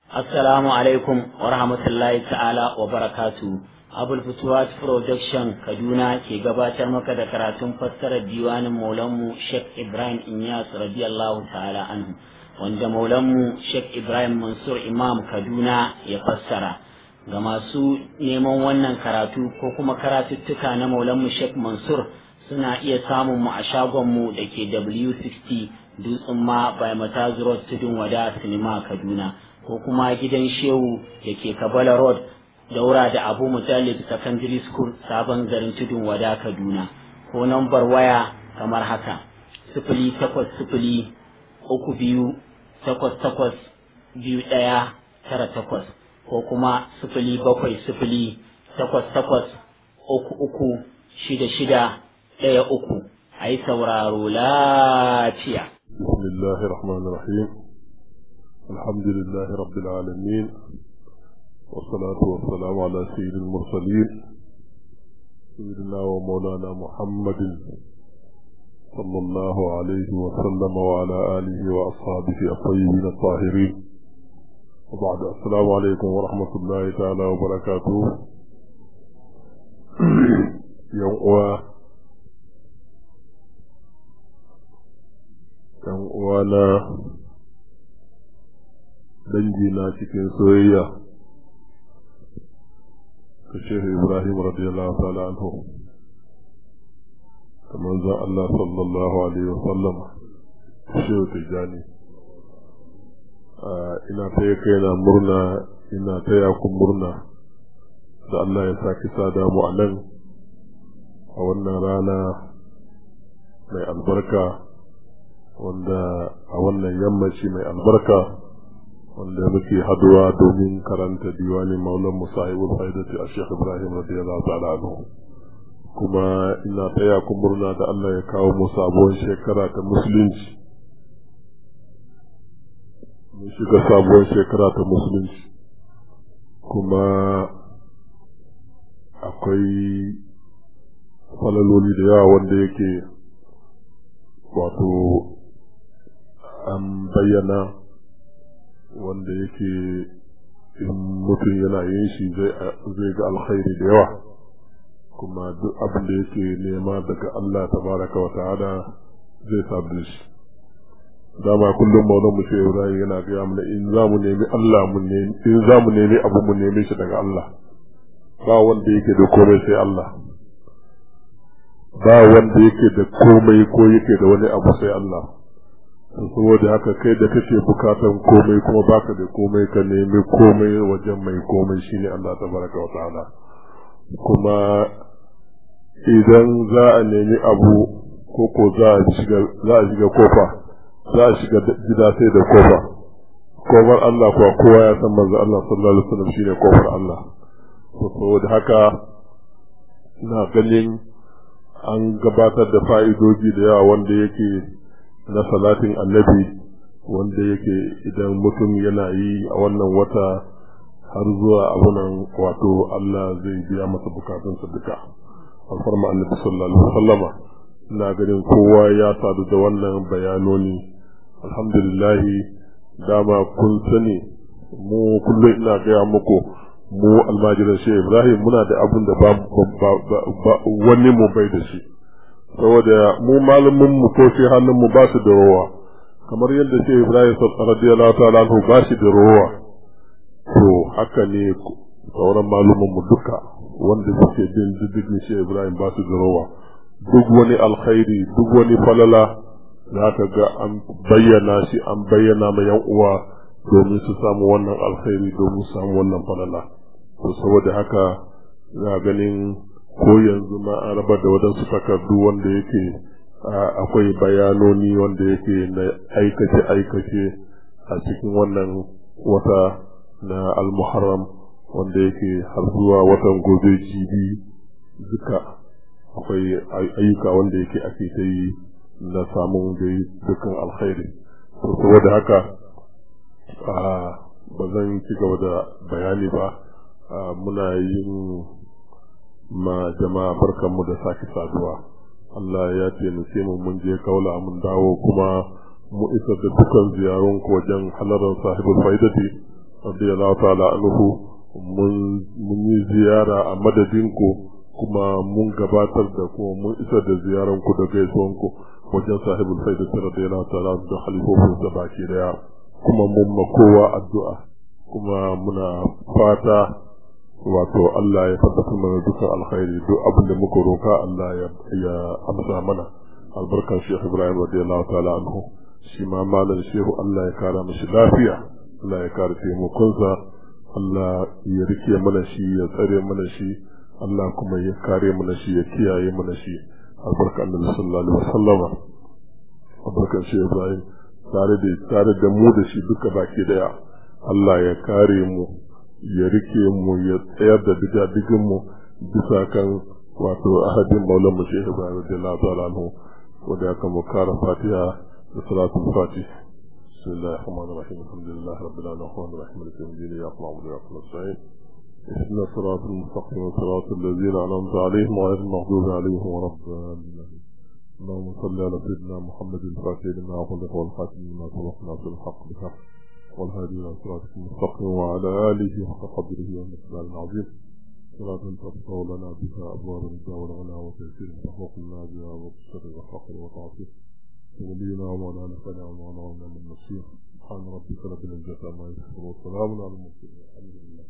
Assalamu alaikum wa rahmatullahi ta'ala wa barakatu. Abul Futuwat Production Kaduna ke gabatar maka da karatun fassarar diwanin Maulanmu Sheikh Ibrahim Inyas radiyallahu ta'ala anhu wanda Maulanmu Sheikh Ibrahim Mansur Imam Kaduna ya fassara. Ga masu neman wannan karatu ko kuma karatuttuka na Maulanmu Sheikh Mansur suna iya samun mu a shagonmu da ke W60 Dutsen ma by Matazu Road Tudun Wada Sinima Kaduna. ko kuma gidan shehu da ke kabala road daura da abu mutallib secondary school sabon garin tudun wada kaduna ko nambar waya kamar haka sifili takwas sifili uku biyu takwas takwas biyu ɗaya tara takwas ko kuma sifili bakwai sifili takwas takwas uku uku shida shida ɗaya uku a yi sauraro lafiya. Bismillahir Rahmanir Rahim. الحمد لله رب العالمين والصلاة والسلام على سيد المرسلين سيدنا ومولانا محمد صلى الله عليه وسلم وعلى آله وأصحابه الطيبين الطاهرين وبعد السلام عليكم ورحمة الله تعالى وبركاته يوم يوم وانا dangina cikin soyayya ta shehu ibrahim radiyallahu ta'ala anhu da manzon Allah sallallahu alaihi wa sallam shehu tijani ina taya kaina murna ina taya ku murna da Allah ya saki sada mu a nan a wannan rana mai albarka wanda a wannan yammaci mai albarka wanda muke haduwa domin karanta diwanin maulan musahibul faidati a shekh ibrahim radiyallahu ta'ala anhu kuma ina taya ku murna da Allah ya kawo mu sabuwar shekara ta musulunci mun shiga sabuwar shekara ta musulunci kuma akwai falaloli da yawa wanda yake wato an bayyana wanda yake in mutum yana yin shi zai ga alkhairi da yawa kuma duk abin da yake nema daga Allah tabaraka wa ta'ala zai sabu shi dama kullum maulan mu shehu Ibrahim yana gaya mana in za mu nemi Allah mu nemi in za mu nemi abu mu nemi shi daga Allah ba wanda yake da komai sai Allah ba wanda yake da komai ko yake da wani abu sai Allah saboda haka kai da kake bukatan komai kuma baka da komai ka nemi komai wajen mai komai shine Allah tabaraka wa ta'ala kuma idan za a nemi abu ko ko za a shiga za a shiga kofa za a shiga gida sai da kofa kofar Allah kuwa kowa ya san manzo Allah sallallahu alaihi wasallam shine kofar Allah saboda haka ina ganin an gabatar da fa'idoji da yawa wanda yake na salatin annabi wanda yake idan mutum yana yi a wannan wata har zuwa abunan wato Allah zai biya masa bukatunsa duka alfarma annabi sallallahu alaihi wasallama ina ganin kowa ya sadu da wannan bayanoni alhamdulillah dama kun sani mu kullum ina gaya muku mu almajiran shi Ibrahim muna da abin da ba wani mu bai da shi saboda mu malamin mu ko shi hannun mu ba su da rowa kamar yadda shi Ibrahim radiyallahu ta'ala anhu ba shi da rowa to haka ne sauran malumin mu duka wanda suke bin diddigin shi Ibrahim ba su da rowa duk wani alkhairi duk wani falala za ka ga an bayyana shi an bayyana ma yan uwa domin su samu wannan alkhairi domin su samu wannan falala to saboda haka za ganin ko yanzu ma an raba da waɗansu takardu wanda yake akwai bayanoni wanda yake na aikace-aikace a cikin wannan wata na almuharram wanda yake har zuwa watan gobe jibi duka akwai ayyuka wanda yake ake ta yi na samun da dukkan alkhairi to saboda haka ba zan ci gaba da bayani ba muna yin ma jama'a barkanmu da sake saduwa Allah ya taimake mu mun je kaula mun dawo kuma mu isar da dukkan ziyarun ku wajen halarar sahibul faidati radiyallahu ta'ala anhu mun yi ziyara a madadinku kuma mun gabatar da kuma mun isar da ziyaranku da gaisuwanku wajen sahibul faida radiyallahu ta'ala da halifofin sa baki daya kuma mun ma kowa addu'a kuma muna fata wato Allah ya tabbatar mana dukkan alkhairi duk abin da muka roka Allah ya amsa mana albarkan Sheikh Ibrahim radiyallahu ta'ala anhu shi ma malam Shehu Allah ya kara mishi lafiya Allah ya kara taimakonsa Allah ya rike mana shi ya tsare mana shi Allah kuma ya kare mana shi ya kiyaye mana shi albarkan Annabi sallallahu alaihi wasallama albarkan Sheikh Ibrahim tare da tare da mu da shi duka baki daya Allah ya kare mu ya rike mu ya tsayar da diga mu bisa kan wato ahadin maulan mu shehu ibrahim radiyallahu ta'ala anhu wanda aka mu kara fatiha da salatul fatih بسم الله الرحمن الرحيم الحمد لله رب العالمين الرحمن الرحيم مالك يوم الدين اياك نعبد واياك نستعين اهدنا الصراط المستقيم صراط الذين انعمت عليهم غير المغضوب عليهم ولا الضالين اللهم صل على سيدنا محمد الفاتح لما أغلق والخاتم لما سبق ناصر الحق بالحق والهادي إلى صراطك المستقيم وعلى آله حق قدره والمقدار العظيم صلاة تفتح لنا بها أبواب الرضا والغنى وتيسير تحقق لنا بها وبشر الفقر وتعطيف ولينا ومولانا فلا ومولانا من النصير سبحان ربك رب العزة عما يصفون وسلام على المرسلين الحمد لله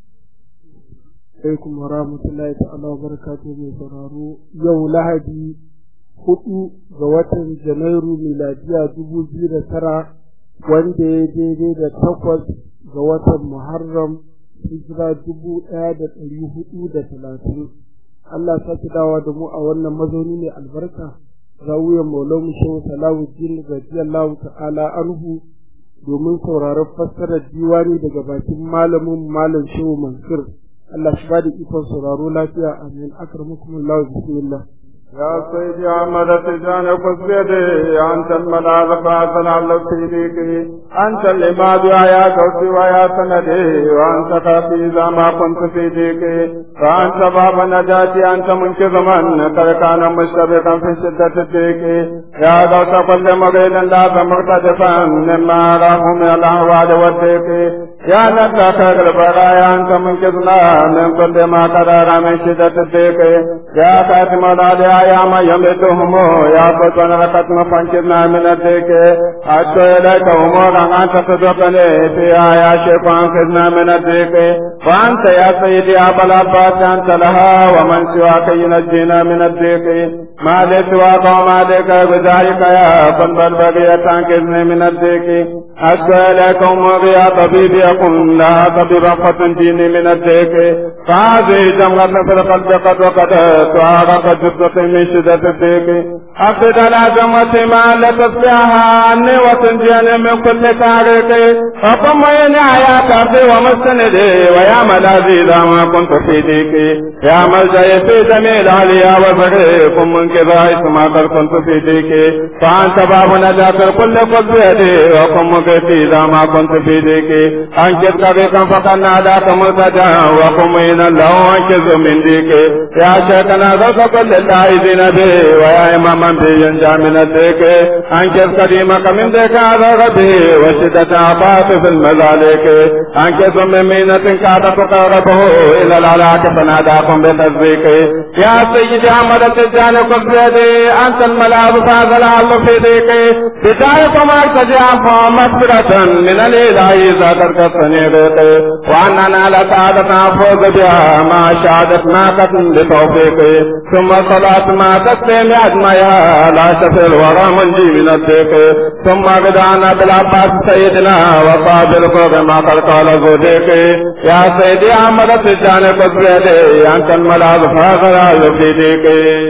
alaikum wa rahmatullahi ta'ala wa barakatuhu mai sauraro yau lahadi hudu ga watan janairu miladiya dubu biyu da tara wanda ya daidai da takwas ga watan muharram hijira dubu ɗaya da ɗari hudu da talatin Allah sake dawa da mu a wannan mazauni mai albarka zawiyar maulamu shehu salahuddin radiyallahu ta'ala anhu domin sauraron fassarar diwani daga bakin malamin malam shehu mansur Allah shi ba da ikon sauraro lafiya amin akramukum Allah bismillah يا سيدي أحمد تجان قصيدي أنت الملاذ فاصل على سيديك أنت العباد يا كوسي ويا سندي وأنت كافي إذا ما كنت في ديك فأنت باب نجاتي أنت منقذ من قد كان مشتبكا في شدة الديك يا غوث كل مريد لا مقتدفا مما راه من الأهوال والديك يا نجاك البرايا أنت منقذنا من كل ما قدر من شدة الديك يا خاتم الأولياء يا من يمدهم يا بطن ركتم فانكرنا من الديك أشكو إليك أمورا أنت تدقني فيها يا شيخ أنقذنا من الديك وأنت يا سيدي أبا العباس أنت لها ومن سواك ينجينا من الديك ما لي سواك وما لك بذلك يا فنبل بغية أنقذني من الديك أشكو إليك أموري يا طبيب يكن لا طبيب فتنجيني من الديك فهذه جمرة في القلب قد وقد تعارف جثة من شدة الديك أفد العزمة ما لا تصلحها عني وتنجيني من كل تاريك فقم وين يا كافي ومستندي ويا ملاذي إذا ما كنت في ديكي يا ملجأي في جميع العليا وفريق من كذا ما قد كنت في ديكي فأنت باب نجاة الكل قد بيدي وقم مكتي إذا ما كنت في ديكي أنكت طريقا فقد ناداك مرتجا وقم إلى الله أنكز من ديكي يا شيخنا ذوق كل العايزين به ويا إماما به ينجى من الديك أنكز قديمك من ديك هذا غبي وشدة عطاف في المذالك أنكز من مينة كاد تقربه إلى العلاك فناداكم بتصديق يا سيدي أحمد التجاني قل بيدي أنت الملاذ فهذا العل في ديك بدايكم أرتجع مغفرة من الإله إذا تركتني بيك وأننا لسعادة أفوز بها ما شهادت ما قتل بتوفيقي ثم صلاة ما تسلم أجمعها لا شفي الورى منجي من الديك ثم بدأنا بالعباس سيدنا وصابر فوق ما قد قال زوديك يا سيدي أحمد التجاني قد بيدي أنت الملاذ فاخر في ديك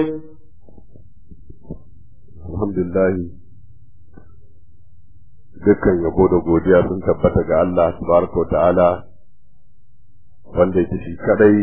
الحمد لله dukkan yabo da godiya sun tabbata ga Allah tabaraka wa ta'ala wanda yake shi kadai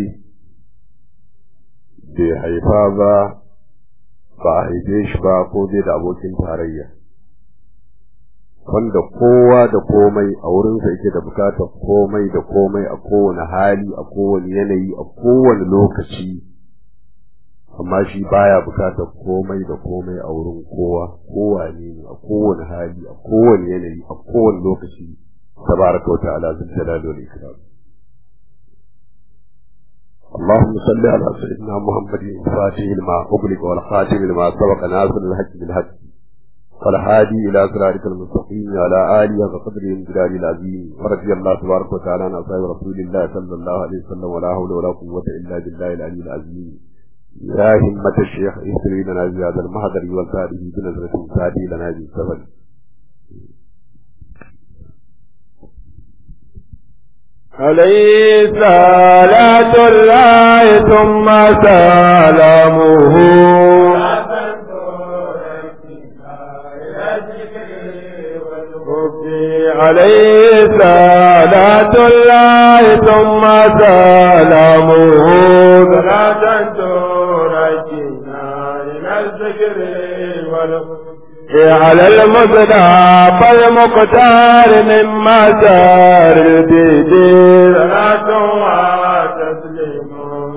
bai haifa ba ba a haife shi ba ko dai da abokin tarayya wanda kowa da komai a wurinsa yake da bukatar komai da komai a kowane hali a kowane yanayi a kowane lokaci amma shi baya bukatar komai da komai a wurin kowa kowa ne a kowane hali a kowane yanayi a kowane lokaci tabaraka wa ta'ala zul jalali wal ikram اللهم صل على سيدنا محمد الفاتح لما أغلق والخاتم لما سبق ناصر الحق بالحق والهادي إلى صراطك المستقيم وعلى آله وقدره الجلال العظيم ورضي الله تبارك وتعالى عن أصحاب رسول الله صلى الله عليه وسلم ولا حول ولا قوة إلا بالله العلي العظيم يا همة الشيخ اهتري لنا بهذا المهدر والتاريخ بنظرة تهدي لنا بالسبب عليه صلاة الله ثم سلامه عليه صلاة الله ثم سلامه صلاة ترجينا إلى الذكر على المصدى فالمقتار من مسار البدير صلاة وتسليم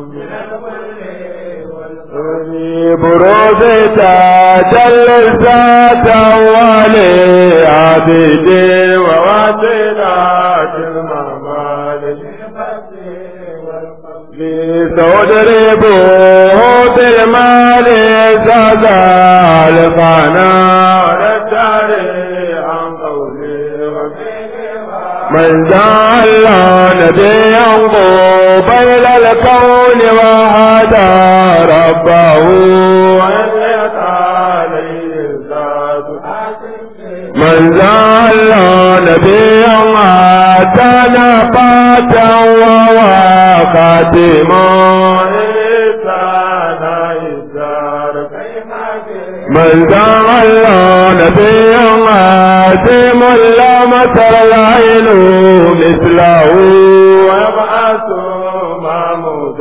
بروز تجل الذات ولي عبد وواسلات الممالك لتضربوه بالمال زاد الفنا عن قولي من جعل نبيا بين الكون وهدى ربه من جعل نبيا آتانا فاتا وهو خاتما من جعل نبيا آتم لا مثل العين مثله ويبعث محمود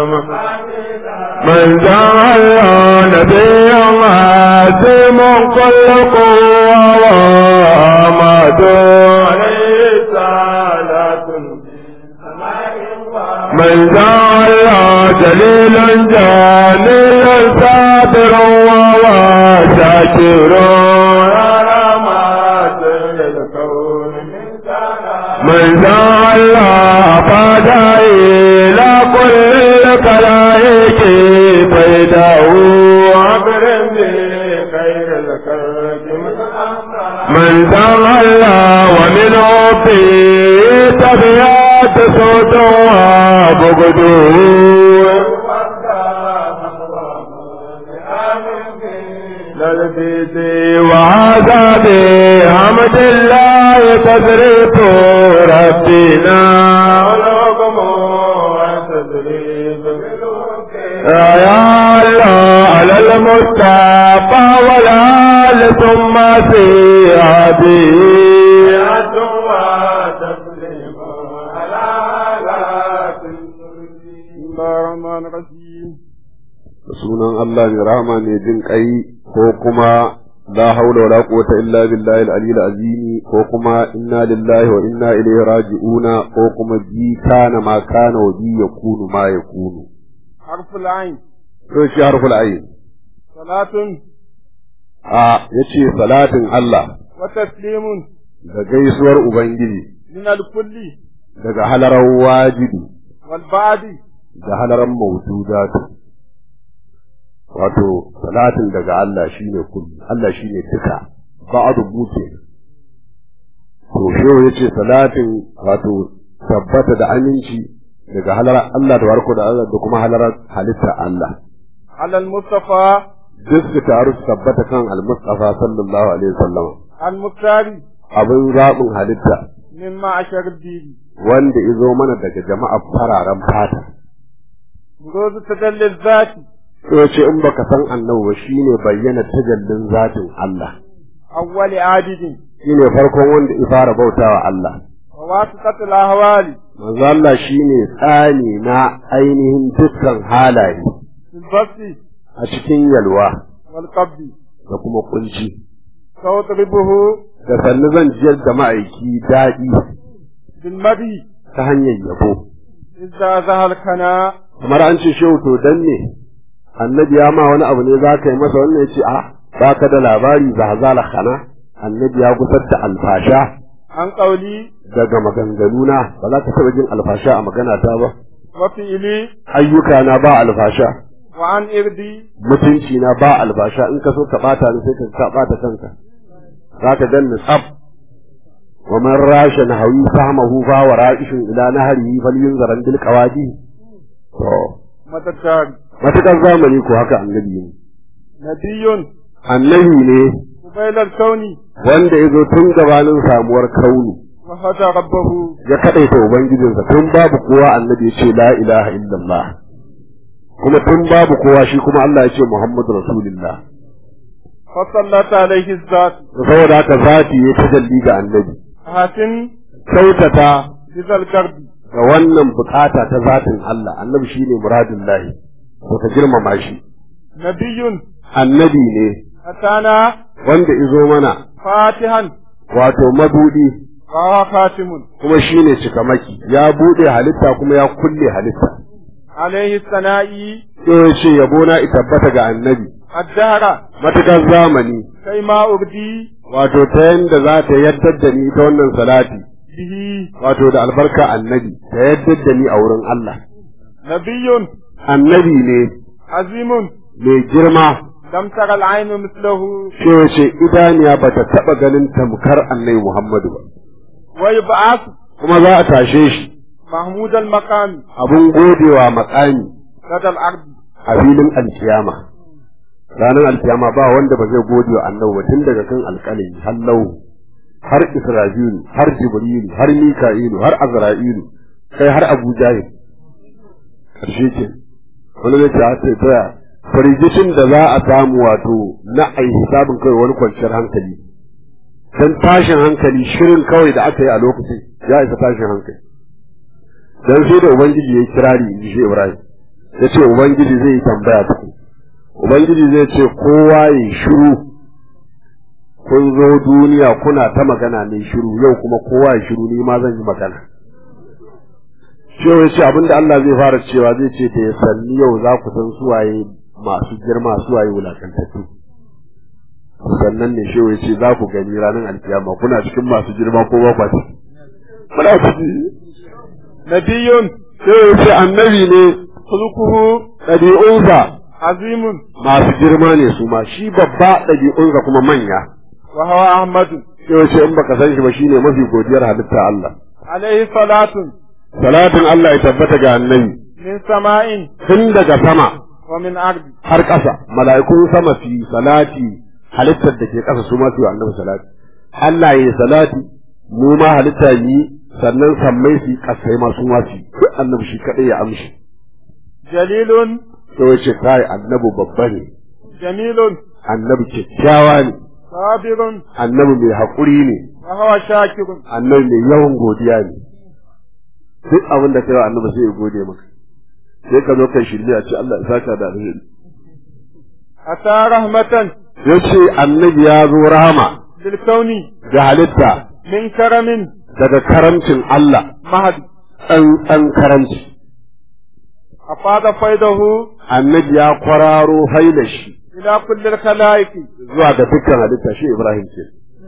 من جعل نبيا آتم كل قوة وآمد عليه صلاة من جعل جليلا جليلا صابر وهو شاكر من جعل فدا إلى كل الخلائق فيده عبر بخير الخلق من جعل ومنه في تبيات صوت وبغدو وهذا بحمد الله تدريب ربنا والحكم والتدريب يا الله على المصطفى والآل ثم سيادي sunan Allah mai rahama ne jin kai ko kuma la haula wala quwwata illa billahi al-aliyyil azim ko kuma inna lillahi wa inna ilaihi raji'una ko kuma bi kana ma kana wa bi yakunu ma yakunu harful ain to shi harful ain salatun a yace salatin Allah wa taslimun da gaisuwar ubangiji min al-kulli daga halarar wajibi wal ba'di da halarar mawjudatu wato salatin daga Allah shine kulli Allah shine duka ba'adu buke to shehu yace salatin wato tabbata da aminci daga halar Allah da warko da Allah da kuma halarar halitta Allah ala al-mustafa duk su taru su tabbata kan al-mustafa sallallahu alaihi wasallam al-muktari abin zaɓin halitta mimma ashar dini wanda izo mana daga jama'ar fararen fata rozu tadallil zati to ce in baka san annabi ba shine bayyana tajallin zatin Allah awwali adidin shine farkon wanda ya fara bautawa Allah wa wasiqatul ahwali manzo Allah shine tsani na ainihin dukkan halaye fil basti a cikin yalwa wal qabdi da kuma kunci sawtribuhu da sannu zan jiyar da ma'aiki daɗi bil madi ta hanyar yabo idza zahal kana kamar an ce shehu to dan ne annabi ya ma wani abu ne za ka yi masa wannan ya ce a ba ka da labari za zala khana annabi ya gusar da alfasha عن قولي daga maganganuna ba za ka taɓa jin alfasha a magana ta ba وفعلي ayyuka na ba alfasha وعن إردي mutunci na ba alfasha in ka so ka bata ni sai ka ka bata kanka za ka ganni tsaf wa man rasha nahawi fahmahu fa wa ra'ishun ila nahari falyunzaran bil qawadi to متكار matakar zamani ko haka annabi ne نبي annabi ne قبيل الكون wanda ya zo tun gabanin samuwar kauni وهدى ربه ya kadaita ubangijinsa tun babu kowa annabi ya ce la ilaha illallah kuma tun babu kowa shi kuma Allah ya ce Muhammadu Rasulullah فصلت عليه الذات saboda haka zati ya tajalli ga annabi حسن kyautata بذا القرب ga wannan bukata ta zatin Allah annabi shine muradin lahi to ka girmama shi نبي annabi ne أتانا wanda izo mana فاتحا wato mabudi وهو خاتم kuma shine cikamaki ya bude halitta kuma ya kulle halitta عليه الثناء sai ya ce yabo na tabbata ga annabi الدهر matukar zamani كيما أردي wato ta yanda za ta yaddar da ni ta wannan salati به wato da albarka annabi ta yaddar da ni a wurin Allah نبي annabi ne عظيم mai girma لم تر العين مثله sai ya ce idaniya ba ta taɓa ganin tamkar annabi Muhammadu ba ويبعث kuma za a tashe shi محمود المقام abun godewa makami لدى الأرض a filin alkiyama ranar alkiyama ba wanda ba zai gode wa annabi ba tun daga kan alƙalami har lau har isra'ilu har jibrilu har mika'ilu har azra'ilu kai har abu jahil karshe ke wani zai ce har sai taya firgicin da za a samu wato na ai hisabin kai wani kwanciyar hankali dan tashin hankali shirin kawai da aka yi a lokacin ya isa tashin hankali dan sai da ubangiji ya kirari in ji shi ibrahim ya ce ubangiji zai yi tambaya tuku ubangiji zai ce kowa ya shiru kun zo duniya kuna ta magana ne shiru yau kuma kowa ya shiru ni ma zan yi magana cewa ya ce abinda Allah zai fara cewa zai ce da ya sanni yau za ku san suwaye masu girma suwaye wulakantattu sannan ne shewa ya ce za ku gani ranar alkiyama kuna cikin masu girma ko ba kwa ciki muna ciki نبي sai ya ce annabi ne خلقه ɗabi'unsa عظيم masu girma ne su ma shi babba ɗabi'unsa kuma manya وهو أحمد sai ya ce in baka san shi ba shine mafi godiyar halitta Allah عليه صلاة salatin Allah ya tabbata ga annabi من سماء tun daga sama ومن أرض har ƙasa mala'ikun sama su yi salati halittar da ke ƙasa su ma su yi annabi salati Allah ya yi salati mu ma halitta yi sannan sammai su yi ƙasai ma su ma su yi duk annabi shi kaɗai ya amshi جليل sai ya ce kai annabi babba ne جميل annabi kyakkyawa ne صابر annabi mai haƙuri ne وهو شاكر annabi mai yawan godiya ne duk abin da kai wa annabi sai ya gode maka sai ka zo kai shirme a ce Allah ya saka da alheri أتى رحمة yace annabi ya zo rahama للكون ga halitta من كرم daga karamcin Allah مهد tsantsan karamci أفاض فيضه annabi ya kwararo haila shi إلى كل الخلائق zuwa ga dukkan halitta shi Ibrahim ce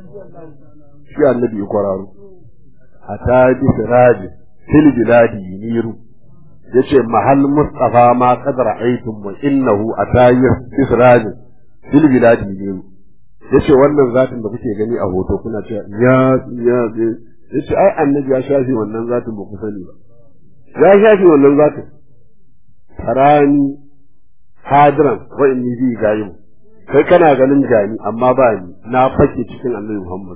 shi annabi ya kwararo ata bi siraji fil biladi yuniru yace mahal mustafa ma qad ra'aytum wa innahu atayir bi siraji fil biladi yuniru yace wannan zatin da kuke gani a hoto kuna cewa ya ya yace ai annabi ya shafi wannan zatin ba ku sani ba ya shafi wannan zatin tarani hadiran wa inni bi gayim kai kana ganin gani amma ba ni na fake cikin annabi Muhammad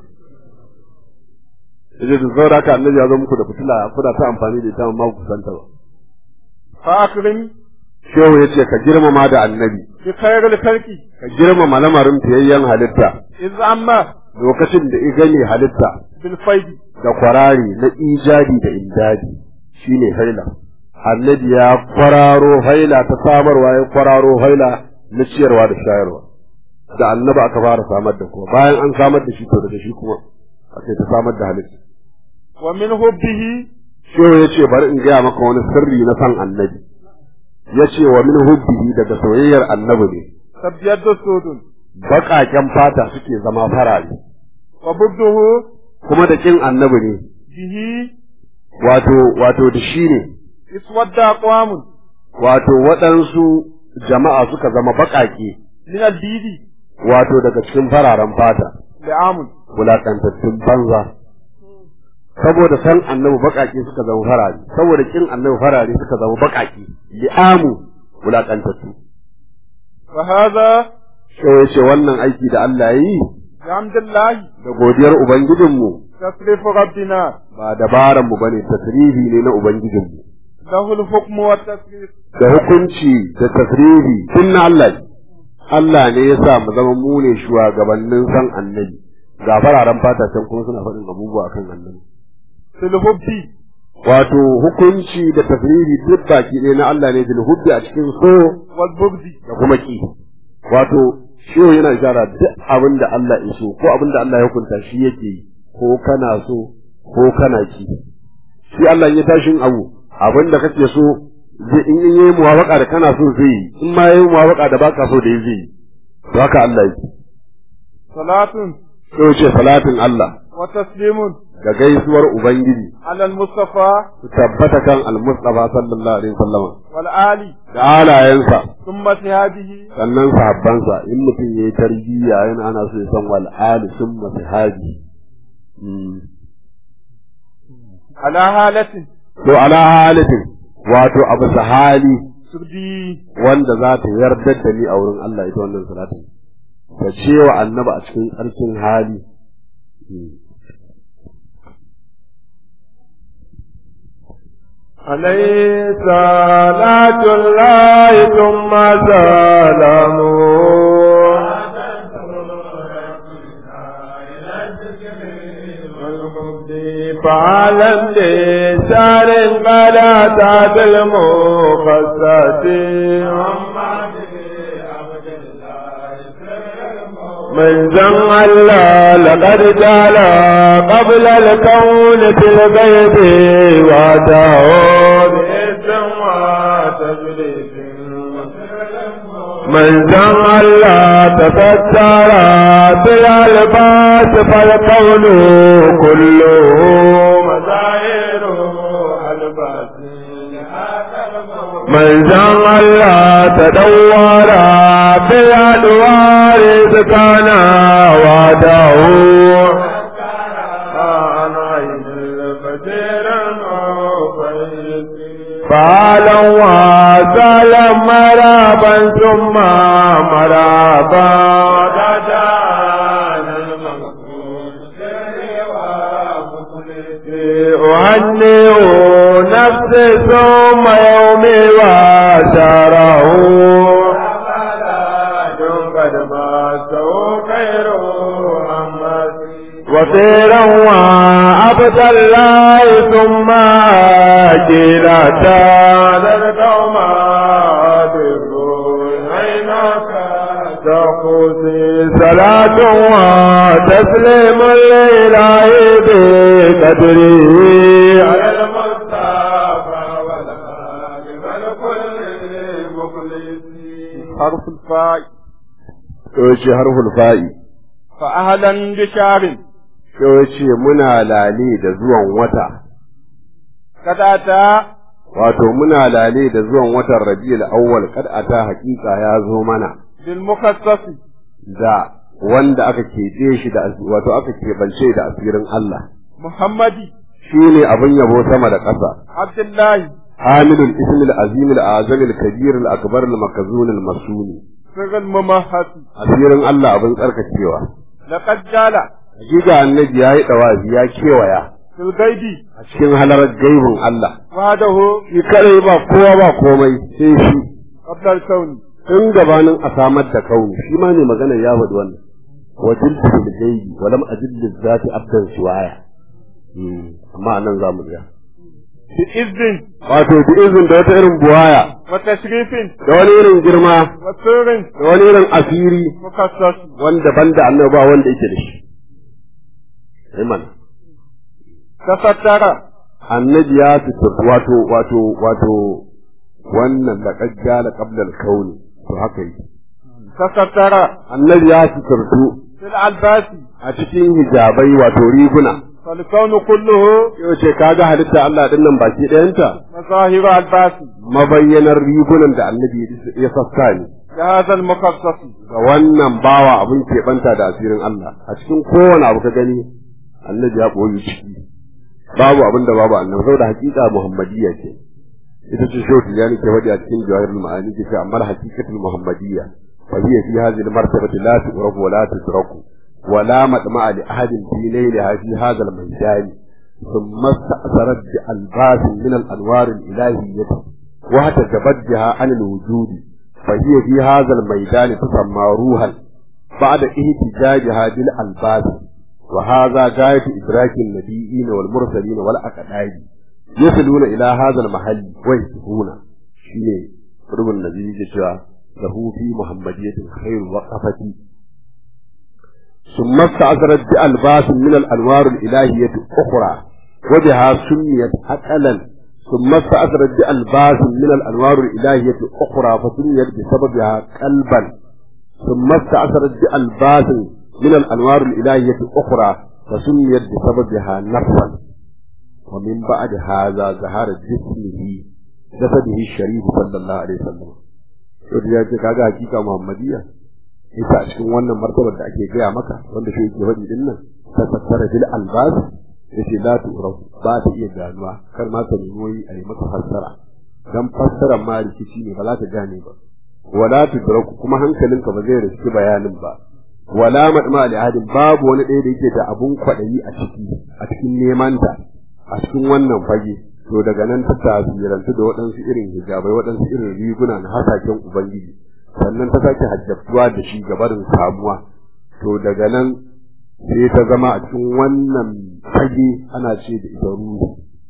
yace da zaura ka annabi ya zo muku da fitila kuna ta amfani da ita amma ku santa ba فأكرم shehu yace ka girmama da annabi بخير الخلق ka girmama lamarin fiyayyen halitta إذ أما lokacin da i gane halitta بالفيض da kwarari na ijadi da indadi shine haila annabi ya kwararo haila ta samarwa ya kwararo haila na ciyarwa da shayarwa da annabi aka fara samar da kuma bayan an samar da shi to daga shi kuma aka ta samar da halitta ومن حبه shehu ya ce bari in gaya maka wani sirri na san annabi ya ce wa min hubbihi daga soyayyar annabi ne تبيض سود baƙaƙen fata suke zama farare وبغضه kuma da kin annabi ne به wato wato da shi ne اسود أقوام wato waɗansu jama'a suka zama baƙaƙe من البيد wato daga cikin fararen fata لعام wulaƙantattun banza saboda san annabi baƙaƙe suka zama farare saboda kin annabi farare suka zama baƙaƙe li'amu wulaƙantattu وهذا sai ya ce wannan aiki da Allah ya yi بحمد الله da godiyar ubangijinmu تصريف ربنا ba dabaran mu bane tasrifi ne na ubangijinmu له الحكم والتصريف da hukunci da tasrifi tun na Allah ne Allah ne ya sa mu zama mu ne shugabannin san annabi ga fararen fata can kuma suna faɗin abubuwa kan annabi في الحب wato hukunci da tasrifi duk baki ɗaya na Allah ne bil hubbi a cikin so والبغض da kuma ki wato shi yana ishara duk abin da Allah ya so ko abin da Allah ya hukunta shi yake yi ko kana so ko kana ki shi Allah ya tashin abu abin da kake so zai in in yayi muwafaka da kana so zai yi in ma yayi muwafaka da baka so da yi zai yi to haka Allah yake صلاة to ce salatin Allah وتسليم da gaisuwar ubangiji على المصطفى su tabbata kan al-mustafa sallallahu alaihi wasallam والآل da halayensa ثم صحابه sannan sahabbansa in mutum yayi tarbiyya yana ana so ya san wal ali summa sahabi على هالة to ala halatin wato abu sahali تبدي wanda za ta yarda da ni a wurin Allah ita wannan salatin ta ce wa annaba a cikin tsarkin hali عليه صلاة الله ثم سلامه فعلم لسان قد أتت المخصص من زم الله لقد جعل قبل الكون في الغيب واتاه باسم وتجريد من زم الله تفتر بالالباس فالقول كله مظاهر الباس من زم الله تدور بالأدوار كان وعده عن عين البشير فعلا وسهلا مرابا ثم مرابا أهنئ نفسي ثم يومي وشاره قد باسه خير وسيرا وعبد الله ثم جيلتا للقوم تقوسي صلاة وتسليم الإله بقدره على المصطفى والآل والكل مخلصين حرف الفاء to ce harful fa'i فأهلا بشار to ce muna lale da zuwan wata قد أتى wato muna lale da zuwan watan rabiul awwal kad ata haqiqa ya zo mana بالمخصص da wanda aka keɓe shi da wato aka keɓance da asirin Allah محمد shine abin yabo sama da ƙasa عبد الله hamilul ismil azimil azamil kabirul akbarul makazunul masuni سر الممهد asirin Allah abin tsarkakewa لقد جال hakika annabi yayi dawazi ya kewaya في الغيب a cikin halarar gaibin Allah وحده shi kare ba kowa ba komai sai shi قبل الكون tun gabanin a samar da kauni shi ma ne magana ya faɗi wannan wajil bil gaibi wa lam ajid lil zati abdan siwaya amma anan zamu tsaya بإذن wato bi izin da wata irin buwaya وتشريف da wani irin girma وسر da wani irin asiri مخصص wanda banda annabi ba wanda yake da shi sai mana تفتر annabi ya fitur wato wato wato wannan da kajjala qabla al-kauni to haka yi تفتر annabi ya fiturtu في الألباس a cikin hijabai wato riguna فالكون كله yau ce kaga halitta Allah din nan baki ɗayanta مظاهر الباس mabayyanar rigunan da annabi ya sassa ne لهذا المخصص ga wannan bawa abin keɓanta da asirin Allah a cikin kowane abu ka gani annabi ya ɓoye ciki babu abin da babu annabi saboda hakika muhammadiyya ce ita ce shau tijani ke faɗi a cikin jawahirul ma'ani ke ce amma hakikatul muhammadiyya fa hiya fi hadhihi al-martabati la tu'rafu wa la tudraku wa la matma'a li ahadin fi layliha fi hadha al-maydan ثم استأثرت بألباس من الأنوار الإلهية وتتبجها عن الوجود فهي في هذا الميدان تسمى روحا بعد احتجاجها بالألباس وهذا غاية إدراك النبيين والمرسلين والأقداء يصلون إلى هذا المحل ويهتفون شيني قرب النبي جشوا له في محمدية خير وقفتي ثم استعذرت بألباس من الأنوار الإلهية أخرى وبها سميت أقلا ثم استأثرت بألباس من الأنوار الإلهية أخرى فسميت بسببها قلبا ثم استأثرت بألباس من الأنوار الإلهية أخرى فسميت بسببها نفسا ومن بعد هذا ظهر جسمه جسده الشريف صلى الله عليه وسلم Yau ya ce kaga hakika Muhammadiyya ita a cikin wannan martabar da ake gaya maka wanda shi yake faɗi din nan ta tattara bil albas yace la tu'rafu ba ta iya ganuwa kar ma ka nemi a yi maka fassara dan fassara ma rikici ne ba za ta gane ba wala tudraku kuma hankalinka ba zai riski bayanin ba wala madma li ahadin babu wani ɗaya da yake da abun kwaɗayi a ciki a cikin neman ta a cikin wannan fage to daga nan ta tasirantu da waɗansu irin hijabai waɗansu irin riguna na hasaken ubangiji sannan ta sake hajjatuwa da shi gabarin samuwa to daga nan sai ta zama a cikin wannan fage ana ce da ita ruhi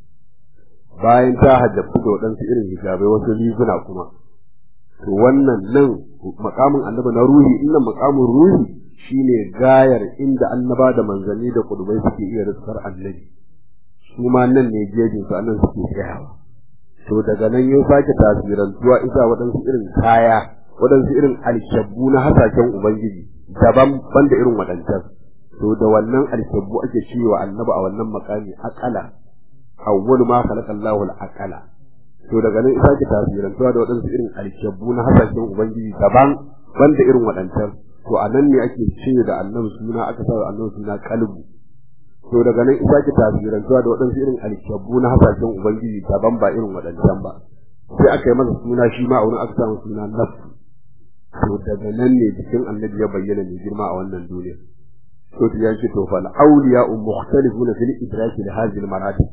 bayan ta hajjatu da waɗansu irin hijabai wasu riguna kuma to wannan nan makamin annabi na ruhi innan makamin ruhi shine gayar inda annaba da manzanni da kudubai suke iya riskar annabi su ma nan ne jejin su annan suke tsayawa to daga nan ya sake tasirantuwa ita waɗansu irin kaya waɗansu irin alkyabbu na hasashen ubangiji daban banda irin waɗancan to da wannan alkyabbu ake cewa annabi a wannan makami akala awwalu ma khalaqa Allahu al-aqala to daga nan isa ki tasirantuwa da waɗansu irin alkyabbu na hasashen ubangiji daban banda irin waɗancan to a nan ne ake ce da annabi suna aka sa annabi suna kalbu to daga nan isa ki tasirantuwa da waɗansu irin alkyabbu na hasashen ubangiji daban ba irin waɗancan ba sai aka yi masa suna shi ma a wurin aka samu suna nafsu to daga nan ne jikin annabi ya bayyana mai girma a wannan duniya to ya ce to fal awliya mukhtalifuna fil idraki li hadhihi al maratib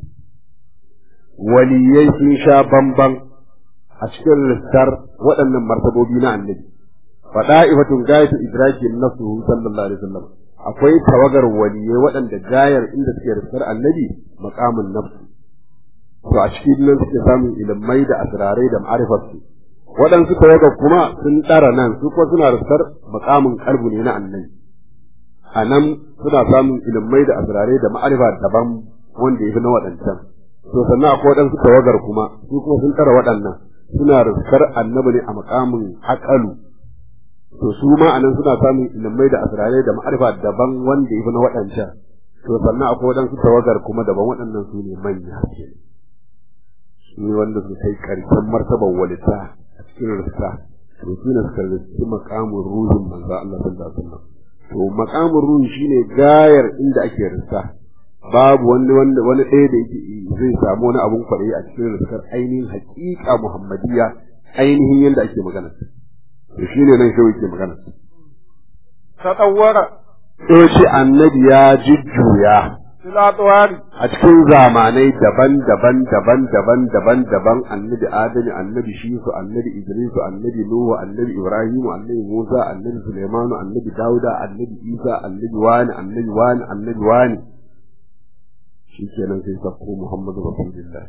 waliyai sun sha bamban a cikin listar waɗannan martabobi na annabi fada'ifatun gayatu idraki nafsuhu sallallahu alaihi wasallam akwai tawagar waliyai waɗanda gayar inda suke listar annabi maqamun nafsu to a cikin nan suke samun ilimai da asrarai da ma'arifarsu waɗansu tawagar kuma sun ɗara nan su kuma suna listar maqamun kalbu ne na annabi a nan suna samun ilimai da asrarai da ma'arifa daban wanda ya fi na waɗancan to sannan akwai waɗansu tawagar kuma su kuma sun tara waɗannan suna riskar annabi ne a makamin haƙalu to su ma anan suna samun ilimai da asirarai da ma'arifa daban wanda ya fi na waɗancan to sannan akwai waɗansu tawagar kuma daban waɗannan su ne manya ke su ne wanda su kai ƙarshen martabar walita a cikin riska to su ne suka riski makamin ruhin manzo Allah sallallahu alaihi wasallam to makamin ruhi shine gayar inda ake riska babu wani wanda wani ɗaya da yake zai samu wani abun kwaɗayi a cikin riskar ainihin haƙiƙa muhammadiyya ainihin yadda ake magana to shi ne nan shawai ke magana tatawwara to ce annabi ya jujjuya fil atwari a cikin zamanai daban-daban daban-daban daban-daban annabi adamu annabi shisu annabi idrisu annabi nuhu annabi ibrahimu annabi musa annabi sulaimanu annabi dauda annabi isa annabi wani annabi wani annabi wani shi kenan sai sakko Muhammadu Rasulullah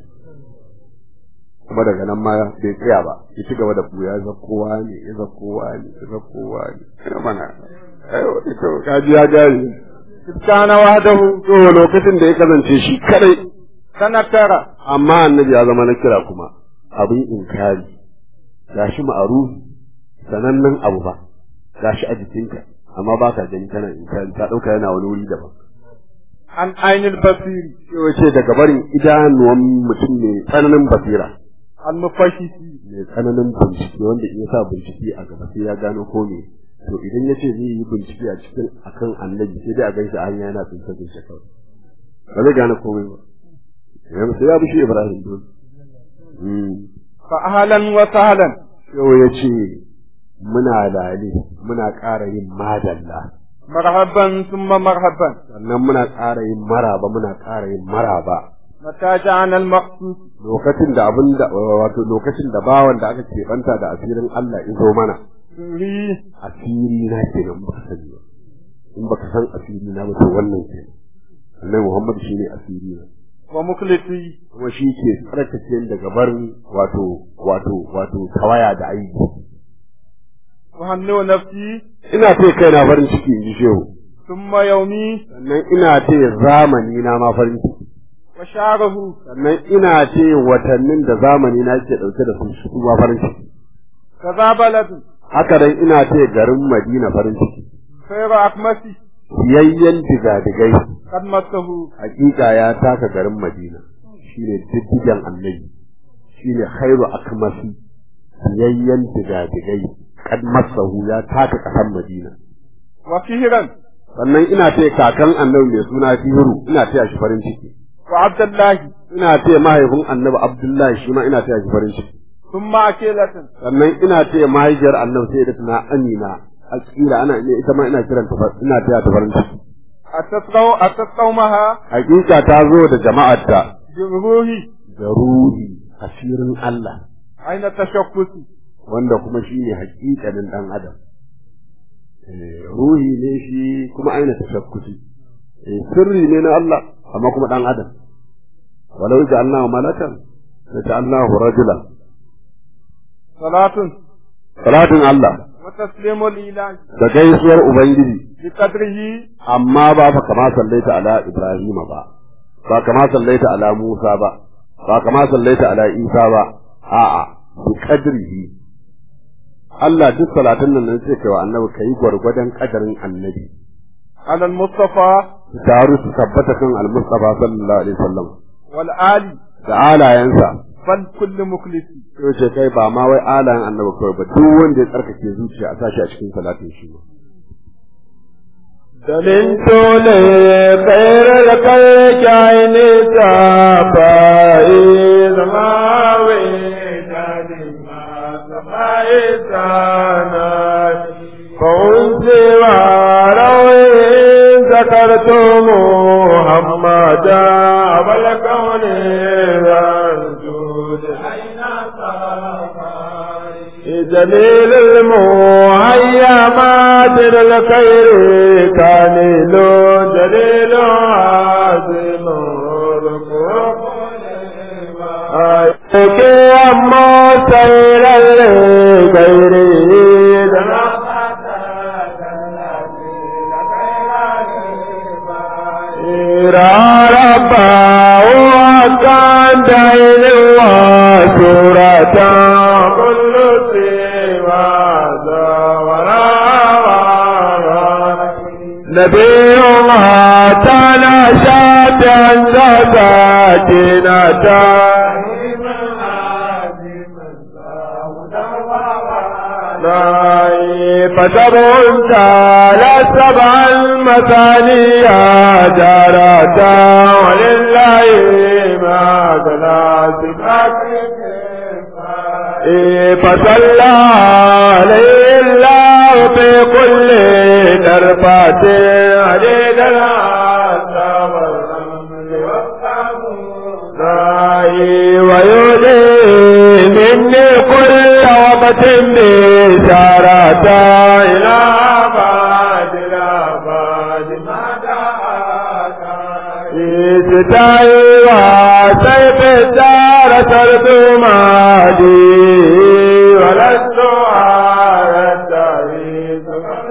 kuma daga nan ma bai tsaya ba ya ci gaba da buya zakkowa ne ya zakkowa ne ya zakkowa ne ina mana ai wani to kaji ya gari kana wahdahu to lokacin da ya kasance shi kadai sanatara amma annabi ya zama na kira kuma abin inkari gashi ma'arufi sanannen abu ba gashi a jikinka amma ba ka gani kana inkari ta dauka yana wani wuri daban عن عين البصير Shehu ce daga barin idanuwan mutum mai tsananin basira المفشش mai tsananin bincike wanda in ya sa bincike a gaba sai ya gano ko me to idan ya ce zai yi bincike a cikin akan annabi sai dai a ganshi a hanya yana tsince tsince kawai ba zai gane komai ba yanzu sai ya bi shi Ibrahim dole Mm. فأهلا وسهلا Shehu ya ce muna lale muna ƙara yin madalla مرحبا ثم مرحبا sannan muna ƙara yin maraba muna ƙara yin maraba متى جاءنا المقصود lokacin da abin da wato lokacin da bawan da aka keɓanta da asirin Allah izo mana سري asiri na kenan ba ka sani ba in baka san asiri na ba to wannan kenan annabi Muhammad shine asiri na ومخلصي kuma shi ke tsarkake ni daga barin wato wato wato tawaya da aiki وهنئ نفسي ina ce kaina farin ciki in ji shehu ثم يومي sannan ina ce zamani na ma farin ciki وشعره sannan ina ce watannin da zamani na ke ɗauke da su su ma farin ciki كذا بلد haka dai ina ce garin Madina farin ciki خير أكمسي siyayyen digadigai قد مسه hakika ya taka garin Madina shine diddigen annabi shine khairu akmasi siyayyen digadigai kad masahu ya taka kasan Madina وفهرا sannan ina ce kakan annabi mai suna Fihiru ina taya shi farin ciki وعبد الله ina ce mahaifin annabi Abdullahi shi ma ina taya shi farin ciki ثم أكيلة sannan ina ce mahaifiyar annabi sai da tana Amina akila ana ita ma ina kiranta fa- ina taya ta farin ciki أتت قو- أتت قومها hakika ta zo da jama'arta بروحي da ruhi asirin Allah أين تشخصي wanda kuma shi ne hakikanin dan adam Eh, ruhi ne shi kuma aina tashakkusi Eh, sirri ne na Allah amma kuma dan adam walau ja'alnahu malakan ja'alnahu rajulan صلاة salatin Allah وتسليم الإله da gaisuwar ubangiji بقدره amma ba fa kama sallaita ala Ibrahim ba ba kama sallaita ala Musa ba ba kama sallaita ala Isa ba a'a bi qadrihi Allah duk salatin nan sai kai wa annabi kai gwargwadon kadarin annabi على المصطفى taru su tabbata kan al-Mustafa sallallahu alaihi wasallam والآل da alayansa بل كل مخلص sai ce kai ba ma wai alayan annabi kawai ba duk wanda ya tsarkake zuciya a sashi a cikin salatin shi دلنت لخير الخلق عين تابعي زماوي فأنت وروي ذكرتم محمدا والكون والجود جليل المهيمات للخير كان له جليل عظيم Ake amma tsairar gairi Raraba wa kan dainin wa surata kullu siwa zawarawa نبيها تنشأت ذاتنا فتبعت على سبع المثاني جارتا ولله ما ثلاث فصلى عليه الله في كل دربات عليه ويولي مني كل وقت بشارة إلى بعد إلى بعد ستاي وسيف الدار سرت مادي ولست على التاريخ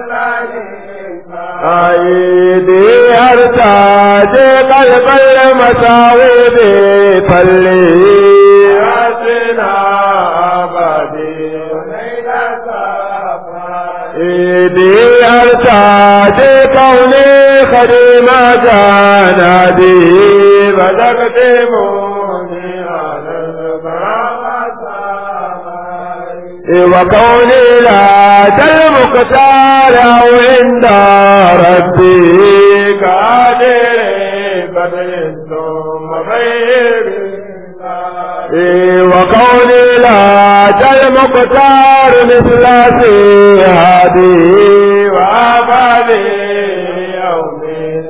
أيدي أرتاج قلب المساوي بفلي أسنا أبدي إيدي أرتاج كوني خديم جانا هادي فتكتبوني على الكرامة وكوني لا المختار أو عند ربي قادر بدل ثم غير وقولي لا المختار مثل هذه وعبالي يوم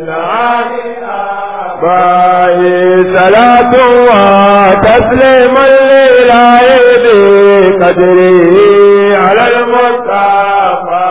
باي صلاة وتسليم للعيد قدري على المصطفى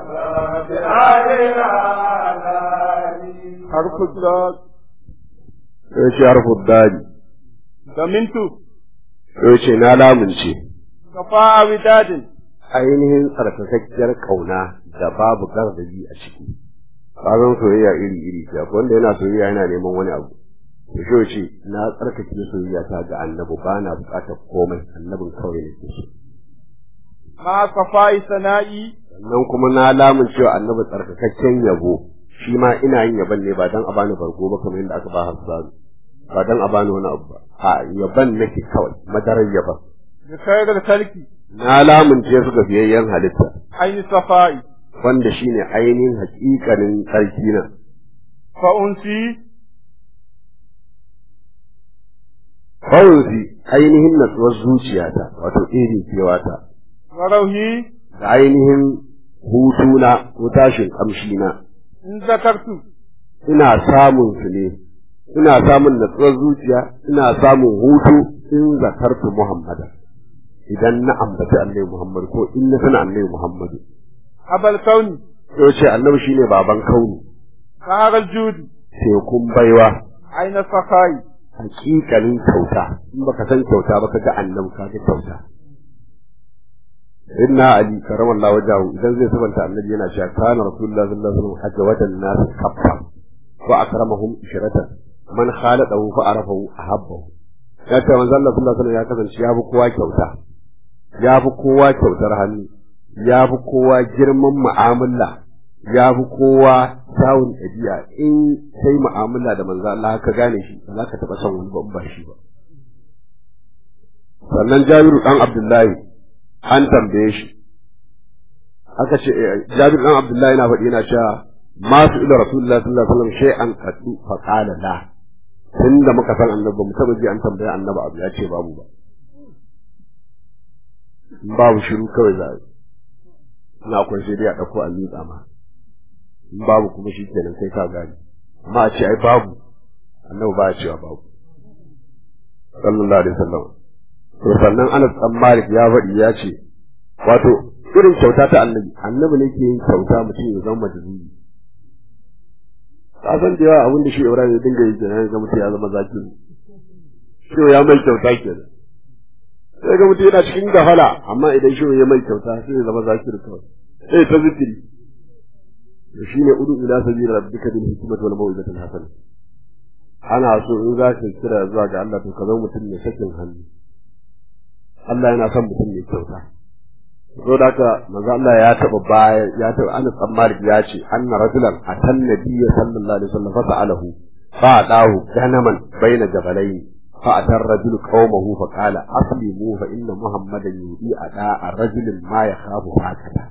حرف الضاد yace harfu dadi ضمنت yace na lamunce كفاء وداد ainihin tsarkakakkiyar kauna da babu gardabi a ciki kazan soyayya iri iri ce akwai wanda yana soyayya yana neman wani abu to shi yace na tsarkake soyayya ta ga annabi ba na bukatar komai annabin kawai nake so مع صفاء ثنائي sannan kuma na lamun cewa annabi tsarkakakken yabo shi ma ina yin yaban ne ba dan a bani bargo ba kamar yadda aka ba Hassan ba dan a bani wani abu ba a yaban nake kawai madarar yaban بخير الخلق na lamunce su ga biyayyen halitta عين صفاء wanda shine ainihin hakikanin sarki na فأنسي kawai ainihin natsuwar zuciyata wato irin kewata وروحي da ainihin hutuna ko tashin kamshina إن ذكرت ina samun su ne ina samun natsuwar zuciya ina samun hutu in zakartu Muhammada idan na ambaci annabi Muhammad ko in na sana annabi Muhammad أبا الكون to ce annabi shine baban kauni قهر الجود tekun baiwa عين الصفاء hakikalin kyauta in baka san kyauta ba ka ga annabi ka ga kyauta inna ali karamallahu wajahu idan zai sabanta annabi yana cewa kana rasulullahi sallallahu alaihi wasallam ajwadan nas kaffa wa akramahum ishratan man khalaqahu fa arafahu ahabbahu ya ce manzo Allah sallallahu alaihi wasallam ya kasance ya fi kowa kyauta ya fi kowa kyautar hannu ya fi kowa girman mu'amala ya fi kowa kyawun ɗabi'a in sai mu'amala da manzo Allah ka gane shi ba za ka taɓa son wani ba in ba shi ba sannan Jabiru dan Abdullahi an tambaye shi aka ce Jabiru dan Abdullahi yana faɗi yana cewa ma su ila Rasulullahi sallallahu alaihi wasallam shay'an qaddu fa qala la tunda muka san annabi mu taba ji an tambaya annabi abu ya ce babu ba babu shiru kawai za a yi ina akwai sai dai a ɗauko a miƙa ma in babu kuma shi kenan kai ka gani amma a ce ai babu annabi ba ya cewa babu sallallahu alaihi wasallam to sannan Anas dan Malik ya faɗi ya ce wato irin kyauta ta annabi annabi ne ke yin kyauta mutum ya zama majnuni ka san da yawa abin da shi Ibrahim ya dinga yi kenan ga mutum ya zama zaki shi ya mai kyauta kenan sai ga mutum yana cikin gafala amma idan shi ya mai kyauta sai ya zama zakir kawai sai ta zikiri to shine udu ila sabila rabbika bil hikmati wal mawidati al hasana ana so in za ka kira zuwa ga Allah to ka zama mutum mai sakin hannu Allah yana son mutum mai kyauta so da haka manzo Allah ya taba baya ya taba Anas bin Malik ya ce anna rajulan atan nabiyya sallallahu alaihi wasallam fa sa'alahu fa adahu ganaman baina jabalayn fa atar rajul qaumahu fa qala aslimu fa inna muhammadan yudi ada rajulin ma yakhafu hakata